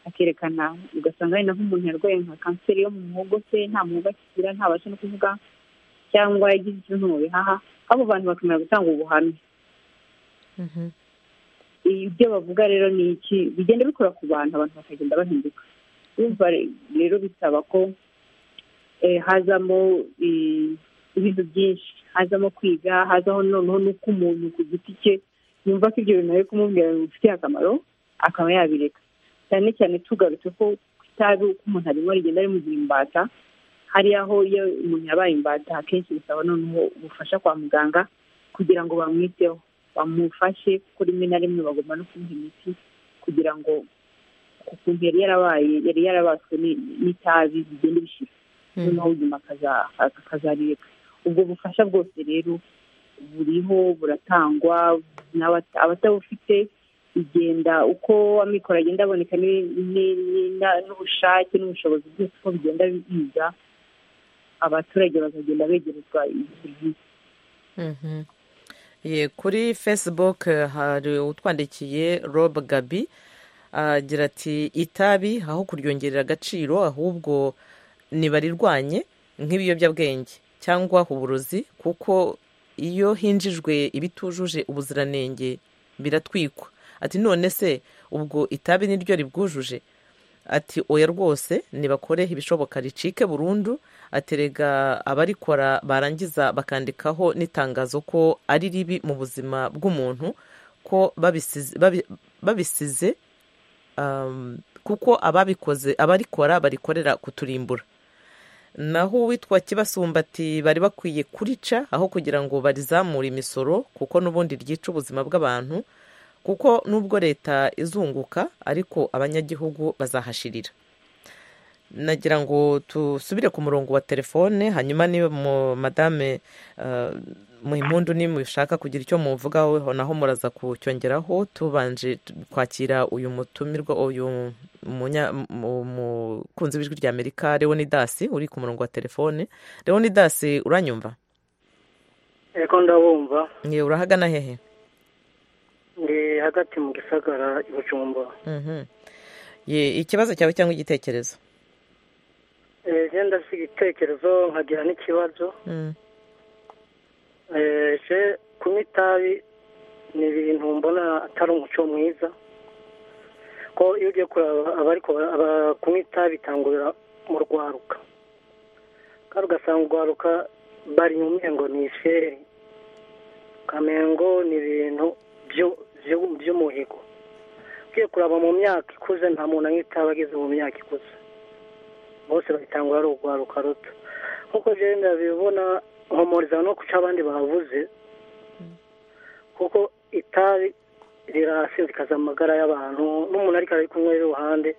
akerekana ugasanga wenda nk'umuntu yarwaye nka kanseri yo mu muhogo se nta muhogo akigira ntabasha no kuvuga cyangwa yagize ikibazo mu bihaha abo bantu bakamenya gutanga ubuhamya ibyo bavuga rero ni iki bigenda bikora ku bantu abantu bakagenda bahinduka urumva rero bisaba ko eh, hazamo eh, ibintu byinshi hazamo kwiga hazaho noneho n'uko umuntu ku giti cye yumva ko ibyo bintu ari kumubwira bimufitiye akamaro akaba yabireka cyane cyane tugarutse ko itabi uko umuntu arimo rigenda rimugira imbata hari aho iyo umuntu yabaye imbata akenshi bisaba noneho ubufasha kwa muganga kugira ngo bamwiteho bamufashe kuko rimwe na rimwe bagomba no kumuha imiti kugira ngo ukuntu yari yarabaye yari yarabaswe ni- n'itabi bigenda bishira noneho ubuzima akaza- akazareka ubwo bufasha bwose rero buriho buratangwa n'abata- abatabufite bigenda uko amikoro agenda aboneka ni- ni- ni- na- n'ubushake n'ubushobozi byose uko bigenda biza abaturage bakagenda begerezwa iyi serivisi Mhm. Ye, kuri facebook eh, hari utwandikiye rob gabi agira ati itabi aho kuryongerera agaciro ahubwo ntibarirwanye nk'ibiyobyabwenge cyangwa uburozi kuko iyo hinjijwe ibitujuje ubuziranenge biratwikwa ati none se ubwo itabi niryo ribwujuje ati oya rwose nibakore ibishoboka ricike burundu aterega abarikora barangiza bakandikaho n'itangazo ko ari ribi mu buzima bw'umuntu ko babisize babi- babisize, um, kuko ababikoze abarikora barikorera kuturimbura naho uwitwa kibasumbati bari bakwiye kurica aho kugira ngo barizamure imisoro kuko n'ubundi ryica ubuzima bw'abantu kuko nubwo leta izunguka ariko abanyagihugu bazahashirira nagira ngo dusubire ku murongo wa telefone hanyuma niba madame mu impundu nimushaka kugira icyo muvugaho naho muraza kucyongeraho tubanje kwakira uyu mutumirwa uyu mukunzi w'ijwi rya amerika leonidasi uri ku murongo wa telefone leonidasi uranyumva reka ndabumva ngewe urahagana hehe ni hagati mu gisagara ibucumba ikibazo cyawe cyangwa igitekerezo genda si igitekerezo nkagira n'ikibazo kunywa itabi ni ibintu mbona atari umuco mwiza ko iyo ugiye kureba kunywa itabi bitangurira mu rwaruka kandi ugasanga urwaruka bari mu mpengo ni isheri kamengo ni ibintu by'umuhigo ugiye kuraba mu myaka ikuze nta muntu anywa itabi ageze mu myaka ikuze bose babitangwa ari urwaruka ruto nk'uko genda bibona nkomoriza no guca abandi bavuze kuko itabi rirasinzikaza amagara y'abantu n'umuntu ariko ari kumwe iruhande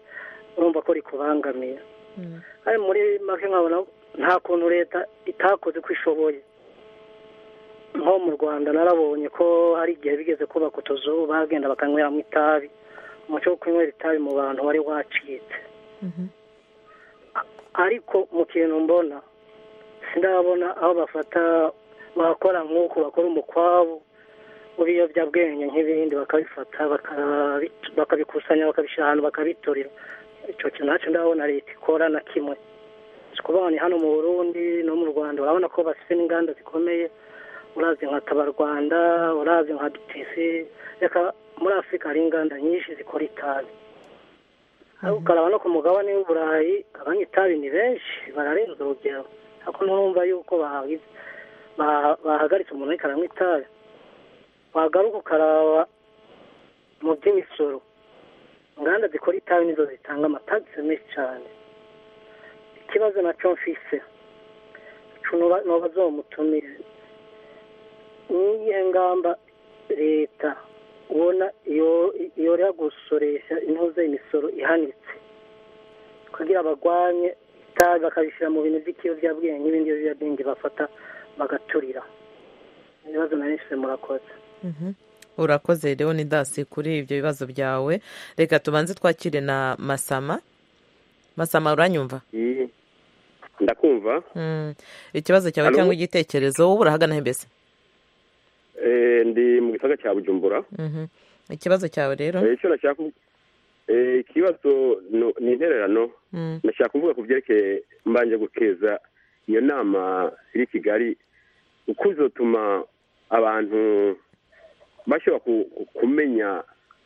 urumva ko rikubangamiye kandi muri make nkabona nta kuntu leta itakoze uko ishoboye nko mu rwanda narabonye ko hari igihe bigeze kubaka utuzu bagenda bakanyweramo itabi umuco wo kunywera itabi mu bantu wari wacitse ariko mu kintu mbona sindabona aho bafata bakora nk'uko bakora umukwabo w'ibiyobyabwenge nk'ibindi bakabifata bakabikusanya bakabishyira ahantu bakabiturira icyo kintu ntacyo ndabona leta ikora na kimwe kubona hano mu burundi no mu rwanda urabona ko bafite n'inganda zikomeye urazi nka tabarwanda urazi nka dutisi reka muri afurika hari inganda nyinshi zikora itabi ukaraba no ku mugabane w'uburayi abanywa itabi ni benshi bararenza urugero ariko nturumva yuko bahagaritse umuntu ariko aranywa itabi wagaruka ukaraba mu by'imisoro inganda zikora itabi nizo zitanga amatagisi menshi cyane ikibazo nacyo mfise nubaza uwo mutumire niyihe ngamba leta ubona yorera gusoresha intuze imisoro ihanitse kugira barwanye itabi bakabishyira mu bintu by'ikiyobyabwenge n'ibindi biyobyabwenge bafata bagaturira ibibazo na benshi murakoze urakoze rero ni dasi kuri ibyo bibazo byawe reka tubanze twakire na masama masama uranyumva ndakumva ikibazo cyawe cyangwa igitekerezo wowe urahagana mbese ndi mu gisaga cya bujumbura ikibazo cyawe rero ikibazo ni intererano ndashaka kuvuga ku byerekeye mbanje gukeza iyo nama iri kigali uko izotuma abantu bashobora kumenya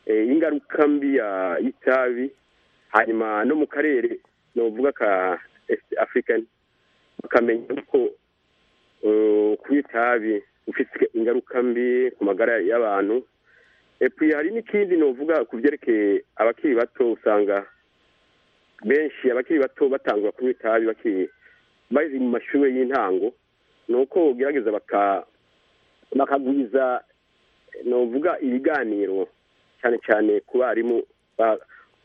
ingaruka mbi y'itabi hanyuma no mu karere navuga ka afurikani bakamenya ko kunywa itabi ufite ingaruka mbi ku magara y'abantu hari n'ikindi nuvuga ku byerekeye abakiri bato usanga benshi abakiri bato batangwa kunywa itabi bakiri bari mu mashuri y'intango ni uko ugerageza bakagwiza nuvuga ibiganiro cyane cyane ku barimu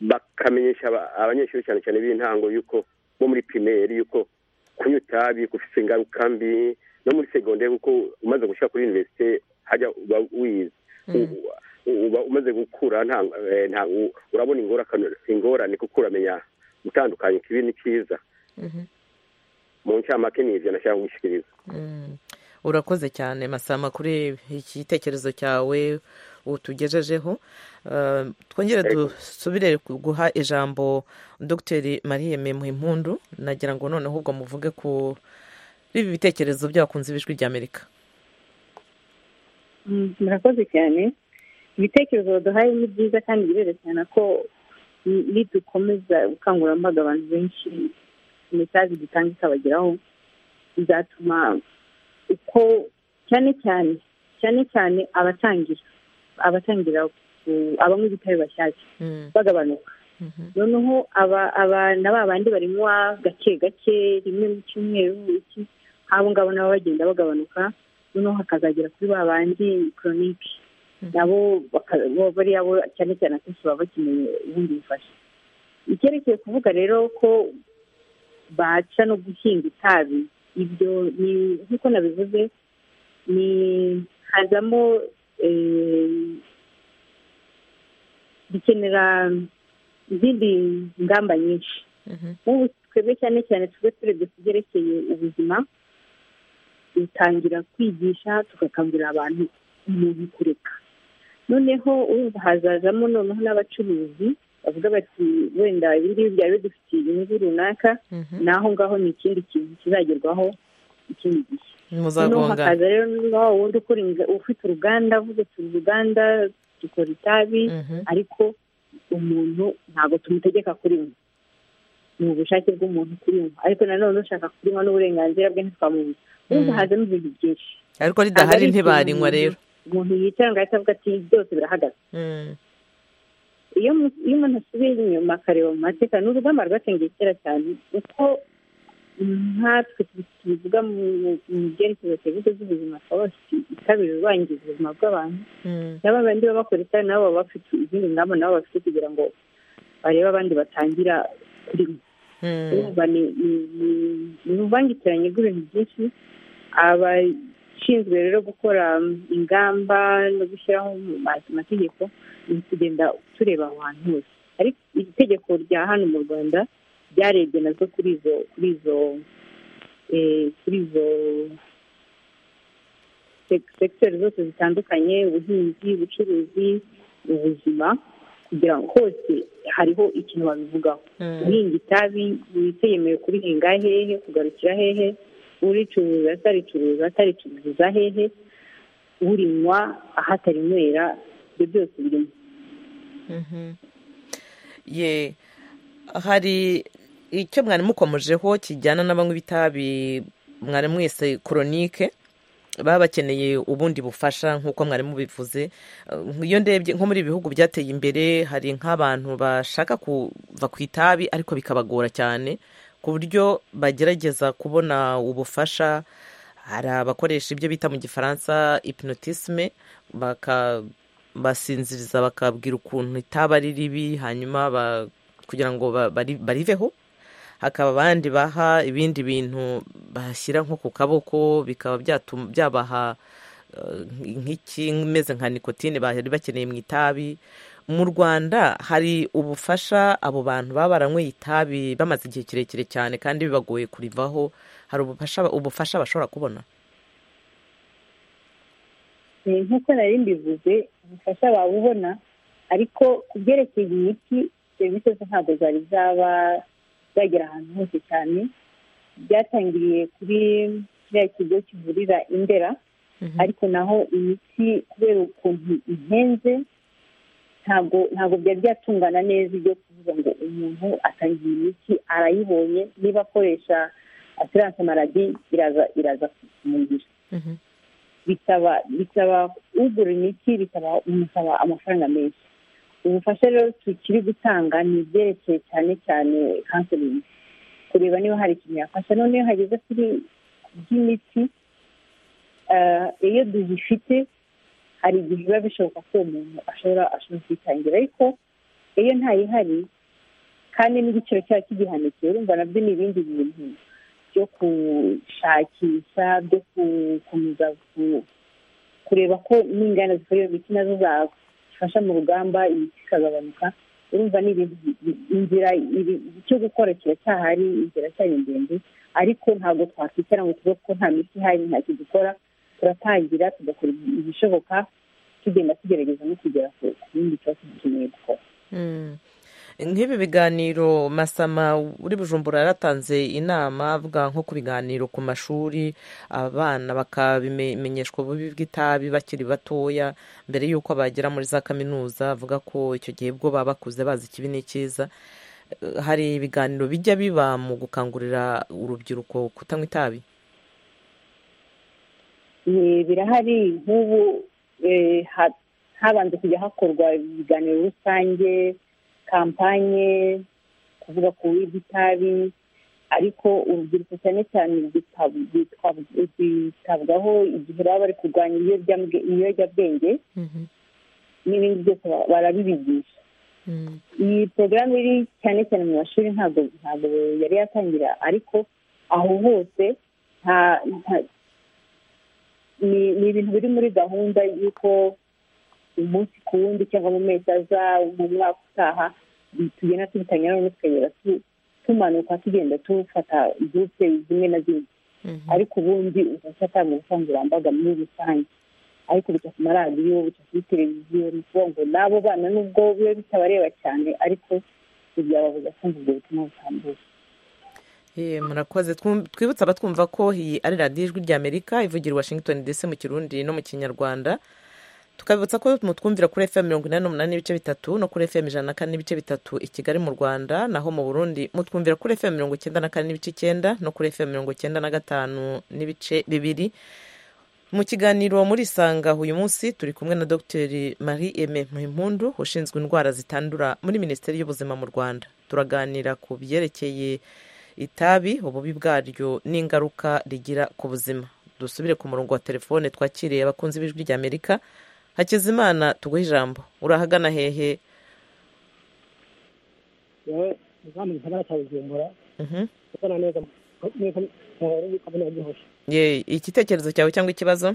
bakamenyesha abanyeshuri cyane cyane b'intango yuko bo muri pirimeri yuko kunywa itabi gufite ingaruka mbi no muri segonderi kuko umaze gushyira kuri univerisite hajya uba wize uba umaze gukura urabona ingorane kuko uramenya gutandukanya ikibi ni cyiza mu ncamake ni ibyo nashaka kugushyikiriza urakoze cyane masama kuri igitekerezo cyawe utugejejeho twongere dusubire guha ijambo dogiteri mariye muhimpundu nagira ngo noneho ubwo muvuge ku biba ibitekerezo by'abakunzi b'ijwi ry'amerika murakoze cyane ibitekerezo baduhaye ni byiza kandi birerekana ko nidukomeza ubukangurambaga abantu benshi imitazi dutanga ikabageraho bizatuma uko cyane cyane cyane cyane abatangira abatangira abanywa ibitabi bashyashya bagabanuka noneho aba na ba bandi barinywa gake gake rimwe mu cyumweru abo ngabo nabo bagenda bagabanuka noneho hakazagera kuri ba bandi koronike nabo bariya bo cyane cyane akenshi baba bakeneye ubundi bufasha icyerekeye kuvuga rero ko baca no guhinga itabi ibyo ni nk'uko nabivuze ni hazamo bikenera izindi ngamba nyinshi nk'ubu twebwe cyane cyane tube turebye ku byerekeye ubuzima dutangira kwigisha tugakangurira abantu umuntu kureka noneho urumva hazazamo noneho n'abacuruzi bavuga bati wenda ibi ngibi byari bidufitiye inyungu runaka naho ngaho ni ikindi kintu kizagerwaho ikindi gihe noneho hakaza rero niba wundi ufite uruganda avuga ati uruganda dukora itabi ariko umuntu ntabwo tumutegeka kurinywa ni ubushake bw'umuntu kurinywa ariko nanone ushaka kurinywa n'uburenganzira bwe ntitwamubuze urumva hazamo ibintu byinshi ariko ridahari ntibarinywa rero umuntu yicara ngo ahita avuga ati byose birahagaze iyo umuntu asubiye inyuma akareba mu mateka ni urugamba rwatangiye kera cyane uko nkatwe tubivuga mu byerekezo serivisi z'ubuzima twaba bafite ikabiri rubangiza ubuzima bw'abantu nabo abandi baba bakora itabi nabo baba bafite izindi ngamba nabo bafite kugira ngo barebe abandi batangira kurimo urumva ni uruvangitiranye rw'ibintu byinshi abashinzwe rero gukora ingamba no gushyiraho amategeko ni ukugenda tureba aho hantu hose ariko iri tegeko rya hano mu rwanda ryarebye nazo kuri izo kuri izo kuri izo segiteri zose zitandukanye ubuhinzi ubucuruzi ubuzima kugira ngo hose hariho ikintu babivugaho guhinga itabi witeyemewe kurihinga hehe kugarukira hehe uricuruza ataricuruza ataricuruza hehe urinywa ahatarinywera ibyo byose birimo ye hari icyo mwari mukomejeho kijyana n'abanywi b'itabi mwari mwese koronike baba bakeneye ubundi bufasha nk'uko mwari mubivuze iyo ndebye nko muri ibi bihugu byateye imbere hari nk'abantu bashaka kuva ku itabi ariko bikabagora cyane ku buryo bagerageza kubona ubufasha hari abakoresha ibyo bita mu gifaransa ipinotisme basinziriza bakabwira ukuntu itaba ari ribi hanyuma kugira ngo bariveho hakaba abandi baha ibindi bintu bashyira nko ku kaboko bikaba byabaha nk'ikimeze nka nikotine bari bakeneye mu itabi mu rwanda hari ubufasha abo bantu baba baranyweye itabi bamaze igihe kirekire cyane kandi bibagoye kurivaho hari ubufasha bashobora kubona nk'uko nari mbivuze ubufasha babubona ariko ku byerekeye imiti serivisi zo ntabwo zari zaba byagera ahantu hose cyane byatangiriye kuri kiriya kigo kivurira indera ariko naho imiti kubera ukuntu ihenze ntabwo ntabwo byari byatungana neza ibyo kuvuga ngo umuntu atangiye imiti arayibonye niba akoresha asiranse maradi iraza iraza kumugira bisaba bisaba ugura imiti bimusaba amafaranga menshi ubufasha rero tukiri gutanga ni ibyerekeye cyane cyane kanselingi kureba niba hari ikintu yafasha noneho hageze kuri by'imiti iyo duyifite hari igihe biba bishoboka ko uwo muntu ashobora ashobora kuyitangira ariko iyo ntayihari kandi n'igiciro cyaba kigihanitse urumva nabyo ni ibindi bintu byo gushakisha byo gukomeza kureba ko n'inganda zikora iyo miti nazo zaba zifasha mu rugamba imiti ikagabanuka urumva ni inzira cyo gukora kiracyahari inzira cyari ndende ariko ntabwo twakwicara ngo tuvuge ko nta miti ihari ntacyo dukora turatangira tugakora ibishoboka tugenda tugerageza no kugera ku bindi kibazo dukeneye gukora nk'ibi biganiro masama uri bujumbura yaratanze inama avuga nko ku biganiro ku mashuri abana bakabimenyeshwa ububi bw'itabi bakiri batoya mbere y'uko bagera muri za kaminuza avuga ko icyo gihe bwo baba bakuze bazi ikibi n'ikiza hari ibiganiro bijya biba mu gukangurira urubyiruko kutanywa itabi birahari nk'ubu habanza kujya hakorwa ibiganiro rusange kampanye kuvuga ku itabi ariko urubyiruko cyane cyane rwitabwaho igihe baba bari kurwanya ibiyobyabwenge n'ibindi byose barabibigisha iyi porogaramu iri cyane cyane mu mashuri ntabwo ntabwo yari yatangira ariko aho hose nta ni ibintu biri muri gahunda y'uko umunsi ku wundi cyangwa mu mezi aza mu mwaka utaha tugenda tubitangira noneho tukagera tumanuka tugenda tufata gurupe zimwe na zimwe ariko ubundi ugasatanga ubukangurambaga muri rusange ariko bica ku maradiyo bica kuri televiziyo ni ukuvuga ngo n'abo bana nubwo biba bitabareba cyane ariko ntibyababuza kumva ubwo butumwa butambuka murakoze twibutse abatwumva ko iyi ari radiyo ijwi ry'amerika ivugira i washington dc mu kirundi no mu kinyarwanda tukabibutsa ko mutwumvira kuri fm mirongo inani n'umunani n'ibice bitatu no kuri fm ijana na kane n'ibice bitatu i kigali mu rwanda naho mu burundi mutwumvira kuri fm mirongo icyenda na kane n'ibice icyenda no kuri fm mirongo icyenda na gatanu n'ibice bibiri mu kiganiro muri isanga uyu munsi turi kumwe na dr marie aime muhimpundu ushinzwe indwara zitandura muri minisiteri y'ubuzima mu rwanda turaganira ku byerekeye itabi ububi bwaryo n'ingaruka rigira ku buzima dusubire ku murongo wa telefone twakiriye abakunzi b'ijwi ry'amerika hakizimana tuguhe ijambo urahagana hehe igitekerezo cyawe cyangwa ikibazo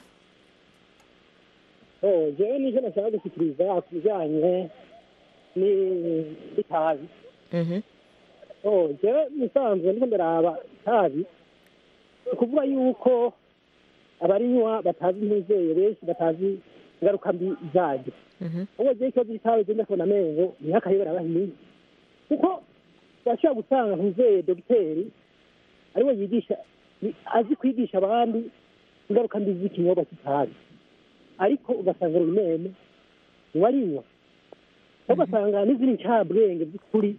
yewe nicyo nashaka gushyikiriza ku bijyanye n'itabi jewe musanzwe ndiko ndaraba itabi ukuvuga yuko abarinywa batazi impuzeye benshi batazi ingaruka mbi zaryo ubwo jewe ikibazo cy'itabi genda kubona amenyo ntihakayobera abahinyi kuko bashobora gusanga mpuzeye dogiteri ariwe yigisha azi kwigisha abandi ingaruka mbi z'ikinyobwa cy'itabi ariko ugasanga urumene uwarinywa ugasanga n'izindi ncabwenge by'ukuri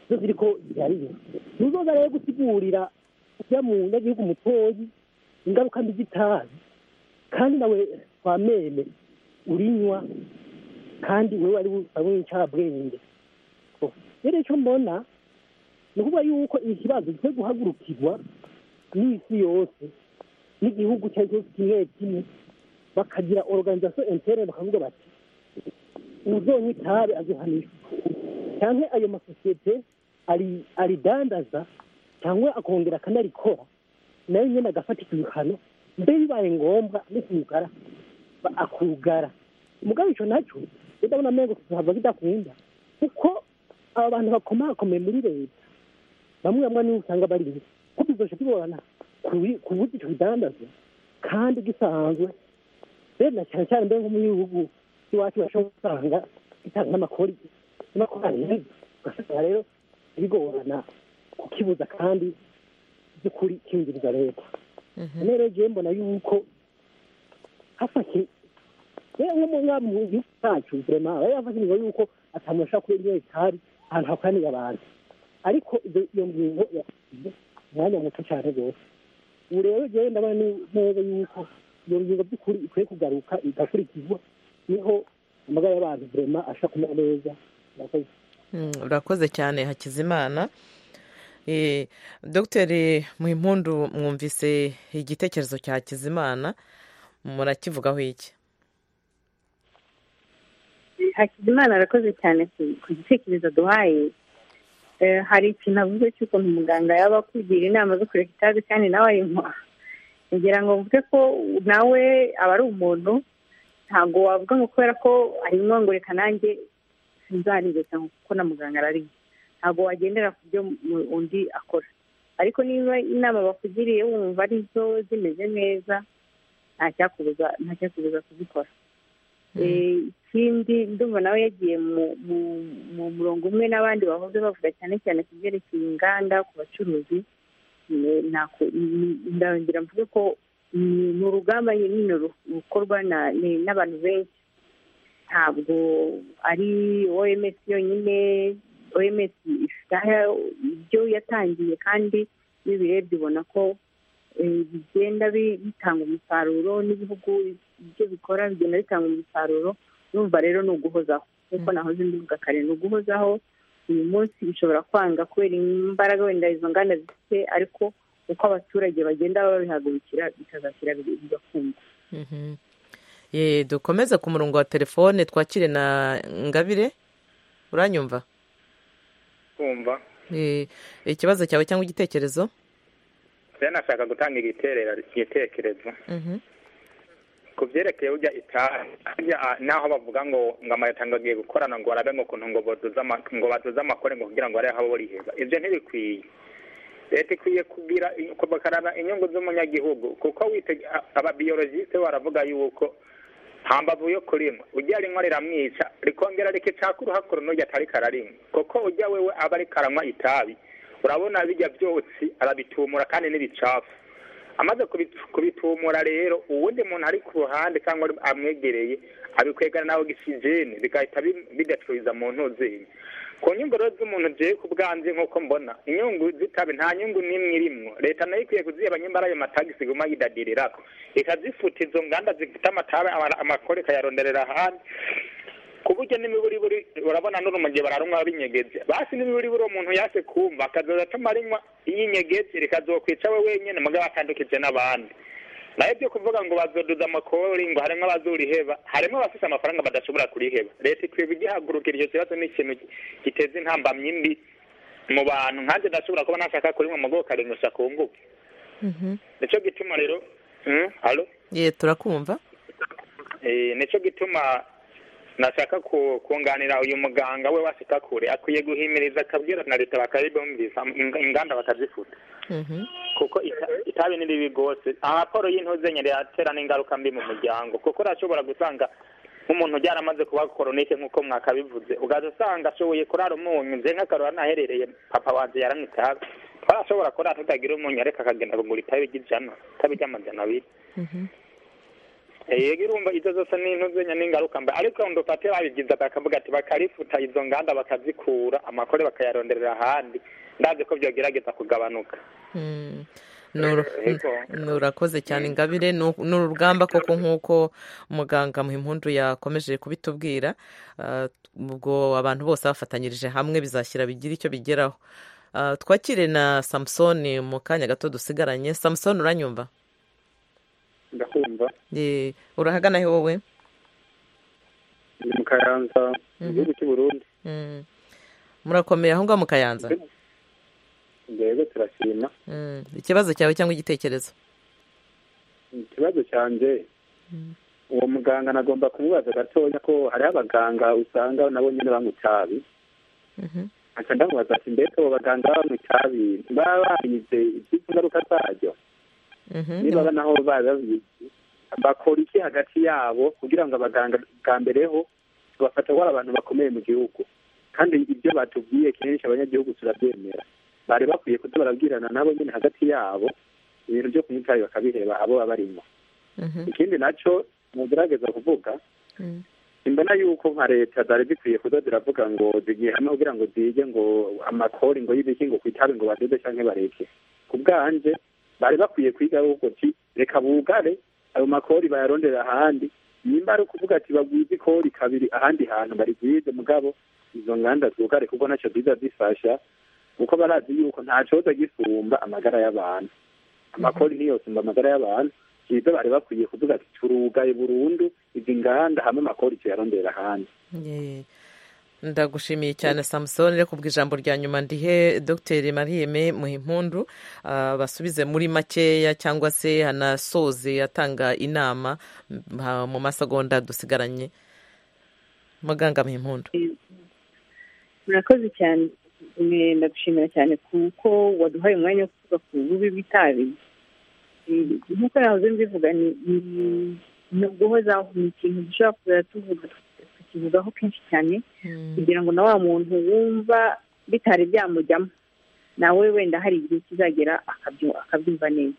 zo ziri ko zihariye ntuzoza rero gusigurira ujya mu nyagihugu mutoyi ingaruka mbi z'itabi kandi nawe kwa meme urinywa kandi wewe ari ari incabwenge rero icyo mbona ni ukuvuga yuko ikibazo gikwiye guhagurukirwa n'isi yose n'igihugu cyari cyose kimwe kimwe bakagira organisation interne bakavuga bati uzonywa itabi azohanishwa cyangwa ayo masosiyete aridandaza cyangwa akongera akanarikora nayo nyine agafata ibihano mbere bibaye ngombwa no kugara akugara umugabo icyo nacyo ndabona amenyo kuhava bidakunda kuko aba bantu bakomakomeye muri leta bamwe bamwe niba usanga bari imbere ko bizosha kubibona ku buryo icyo bidandaza kandi gisanzwe rero na cyane cyane mbere nko mu gihugu iwacu bashobora gusanga gitanga n'amakori n'amakori ugasanga rero bigorana kukibuza kandi by'ukuri kinjiriza leta rero jewe mbona yuko hafashe nko mu mwami mu gihugu cyacu vrema bari bafashe ingingo yuko atamuntu ashobora kuba indyo itari ahantu hakoraniye abantu ariko iyo ngingo yasize umwanya muto cyane rwose ubu rero jewe ndabona neza yuko iyo ngingo by'ukuri ikwiye kugaruka igakurikizwa niho amagara y'abantu vrema ashobora kumera neza murakoze urakoze cyane hakizimana dogiteri muhimpundu mwumvise igitekerezo cya hakizimana murakivugaho iki hakizimana arakoze cyane ku gitekerezo duhaye hari ikintu avuze cy'ukuntu umuganga yaba akugira inama zo kureka itabi kandi nawe ayinywa ngira ngo mvuge ko nawe aba ari umuntu ntabwo wavuga ngo kubera ko ayinywa ngo reka nanjye nzarire cyangwa kuko na muganga arariye ntabwo wagendera ku byo undi akora ariko niba inama bakugiriye wumva ari zo zimeze neza ntacyakubuza ntacyakubuza kuzikora ikindi ndumva nawe yagiye mu murongo umwe n'abandi bahoze bavuga cyane cyane ku byerekeye inganda ku bacuruzi ndarangira mvuge ko ni urugamba nyine rukorwa n'abantu benshi ntabwo ari oms yonyine oms ifite ibyo yatangiye kandi iyo ubirebye ubona ko bigenda bitanga umusaruro n'ibihugu ibyo bikora bigenda bitanga umusaruro numva rero ni uguhozaho nk'uko nahoze mbivuga kare ni uguhozaho uyu munsi bishobora kwanga kubera imbaraga wenda izo nganda zifite ariko uko abaturage bagenda babihagurukira bikazashyira bigakunda dukomeze ku murongo wa telefone twakire na ngabire uranyumva kumva ikibazo cyawe cyangwa igitekerezo rero nashaka gutanga igitekerezo ku byerekeye ujya itabi naho bavuga ngo ngo amatango agiye gukorana ngo barabe ngo ukuntu ngo baduze amakore ngo kugira ngo barebe aho boriheza ibyo ntibikwiye leta ikwiye kugira bakaraba inyungu z'umunyagihugu kuko ababiyologiste baravuga yuko nta mbavu yo kurima ujya rinywa riramwica rikongera rikicakura hakuru n'ujya atari kararinywa kuko ujya wewe aba ariko aranywa itabi urabona bijya byotsi arabitumura kandi n'ibicafu amaze kubitumura rero uwundi muntu ari ku ruhande cyangwa amwegereye abikwegana nawe ogisijeni bigahita bidacuruza mu ntuzenye ku nyungu rero z'umuntu ugiye ku bwanze nk'uko mbona inyungu zitabi nta nyungu n'imwe irimwo leta nayo ikwiye kuziheba nyimba ari ayo matagisi iguma yidadiriraho ikazifuta izo nganda zifite amatabe amakore ikayaronderera ahandi ku buryo n'imiburiburi urabona n'uru mu gihe bararunywa binyegeze basi n'imiburiburi umuntu yaje kumva akazoza atuma arinywa y'inyegeze rikazokwica we wenyine mugabo atandukije n'abandi nayo byo kuvuga ngo bazoduza amakori ngo harimo abazuriheba harimo abafite amafaranga badashobora kuriheba leta ikwiye kugihagurukira icyo kibazo ni ikintu giteza intambamyi mbi mu bantu nkanjye ndashobora kuba nashaka kurimwa mu bwoko karindwi kunguke nicyo gituma rero ye turakumva nicyo gituma nashaka kunganira uyu muganga we waseka kure akwiye guhimiriza akabwira na leta bakabibumvisa inganda bakazifuta kuko itabi ni ribi rwose raporo y'intuzenye riratera n'ingaruka mbi mu muryango kuko urashobora gusanga nk'umuntu byaramaze kuba koronike nk'uko mwakabivuze ugaza usanga ashoboye kurara umunyu nze nk'akarora naherereye papa wanjye yaranywa itabi twarashobora kurara tutagira umunyu ariko akagenda kugura itabi ry'ijana itabi ry'amajana abiri yego irumva izo zose ni intuzenya n'ingaruka mba ariko ndufate babigize bakavuga ati bakarifuta izo nganda bakazikura amakore bakayaronderera ahandi ndazi ko byogerageza kugabanuka nurakoze cyane ingabire ni urugamba koko nk'uko muganga muhimpundu yakomeje kubitubwira ubwo abantu bose bafatanyirije hamwe bizashyira bigira icyo bigeraho twakire na samusoni mu kanya gato dusigaranye samusoni uranyumva ndakumva urahagana he wowe ni mu kayanza mu gihugu cy'u burundi murakomeye aho ngaho mu kayanza rero turashima ikibazo cyawe cyangwa igitekerezo ikibazo cyanjye uwo muganga nagomba kumubaza gatoya ko hariho abaganga usanga nabo nyine banywa itabi nkaca ndamubaza ati mbese abo baganga banywa itabi ntibaba barize iby'izo ngaruka zaryo niba naho babizi bakora iki hagati yabo kugira ngo abaganga bwa mbereho tubafata ko ari abantu bakomeye mu gihugu kandi ibyo batubwiye kenshi abanyagihugu turabyemera bari bakwiye kuba barabwirana nabo nyine hagati yabo ibintu byo kunywa itabi bakabiheba abo baba barimo ikindi nacyo mugerageza kuvuga imbona yuko nka leta zari zikwiye kuza ziravuga ngo zigiye hamwe kugira ngo zige ngo amakori ngo y'ibiki ngo ku itabi ngo badoze cyangwa bareke ku bwanje bari bakwiye kwiga ahubwo ati reka bugare ayo makori bayarondera ahandi nimba ari ukuvuga ati bagwize ikori kabiri ahandi hantu barigwize mugabo izo nganda zugare kuko nacyo ziza zifasha kuko barazi yuko nta cyoza gisumba amagara y'abantu amakori niyo sumba amagara y'abantu ibyo bari bakwiye kuvuga ati turugaye burundu izi nganda hamwe amakori tuyarondera ahandi ndagushimiye cyane samusoni reka ubwo ijambo rya nyuma ndihe dogiteri mariyeme muhimpundu basubize muri makeya cyangwa se hanasoze atanga inama mu masegonda dusigaranye muganga muhimpundu murakoze cyane ndagushimira cyane kuko waduhaye umwanya wo kuvuga ku bubi bw'itabi nk'uko nahoze mbivuga ni uguhozaho ni ikintu dushobora kuzajya tuvuga tukivugaho kenshi cyane kugira ngo na wa muntu wumva bitari byamujyamo nawe wenda hari igihe kizagera akabyumva neza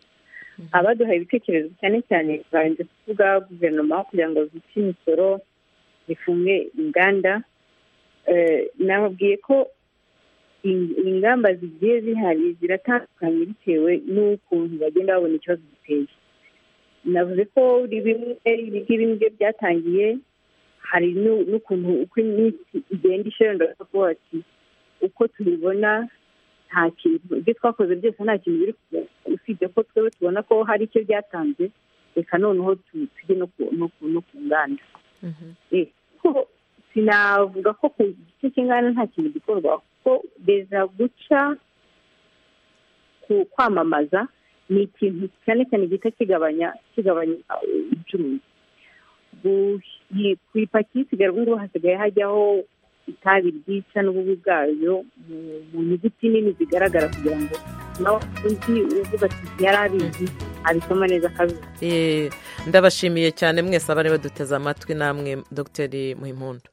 abaduhaye ibitekerezo cyane cyane barinze kuvuga guverinoma kugira ngo zice imisoro zifunge inganda nababwiye ko ingamba zigiye zihari ziratandukanye bitewe n'ukuntu bagenda babona ikibazo giteye navuze ko bimwe bimwe byatangiye hari n'ukuntu uko iminsi igenda ishenda kuvuga ati uko tubibona nta kintu ibyo twakoze byose nta kintu biri usibye ko twebwe tubona ko hari icyo byatanze reka noneho tujye no ku nganda kuko sinavuga ko ku gice cy'inganda nta kintu gikorwa kuko beza guca ku kwamamaza ni ikintu cyane cyane gihita kigabanya kigabanya ubucuruzi ku ipaki y'isigaye ngubu hasigaye hajyaho itabi ryica n'ububi bwayo mu nyuguti nini zigaragara kugira ngo nawe undi uvuga ati yari abizi abisoma neza akabizi ndabashimiye cyane mwese abari baduteze amatwi namwe dogiteri muhimpundu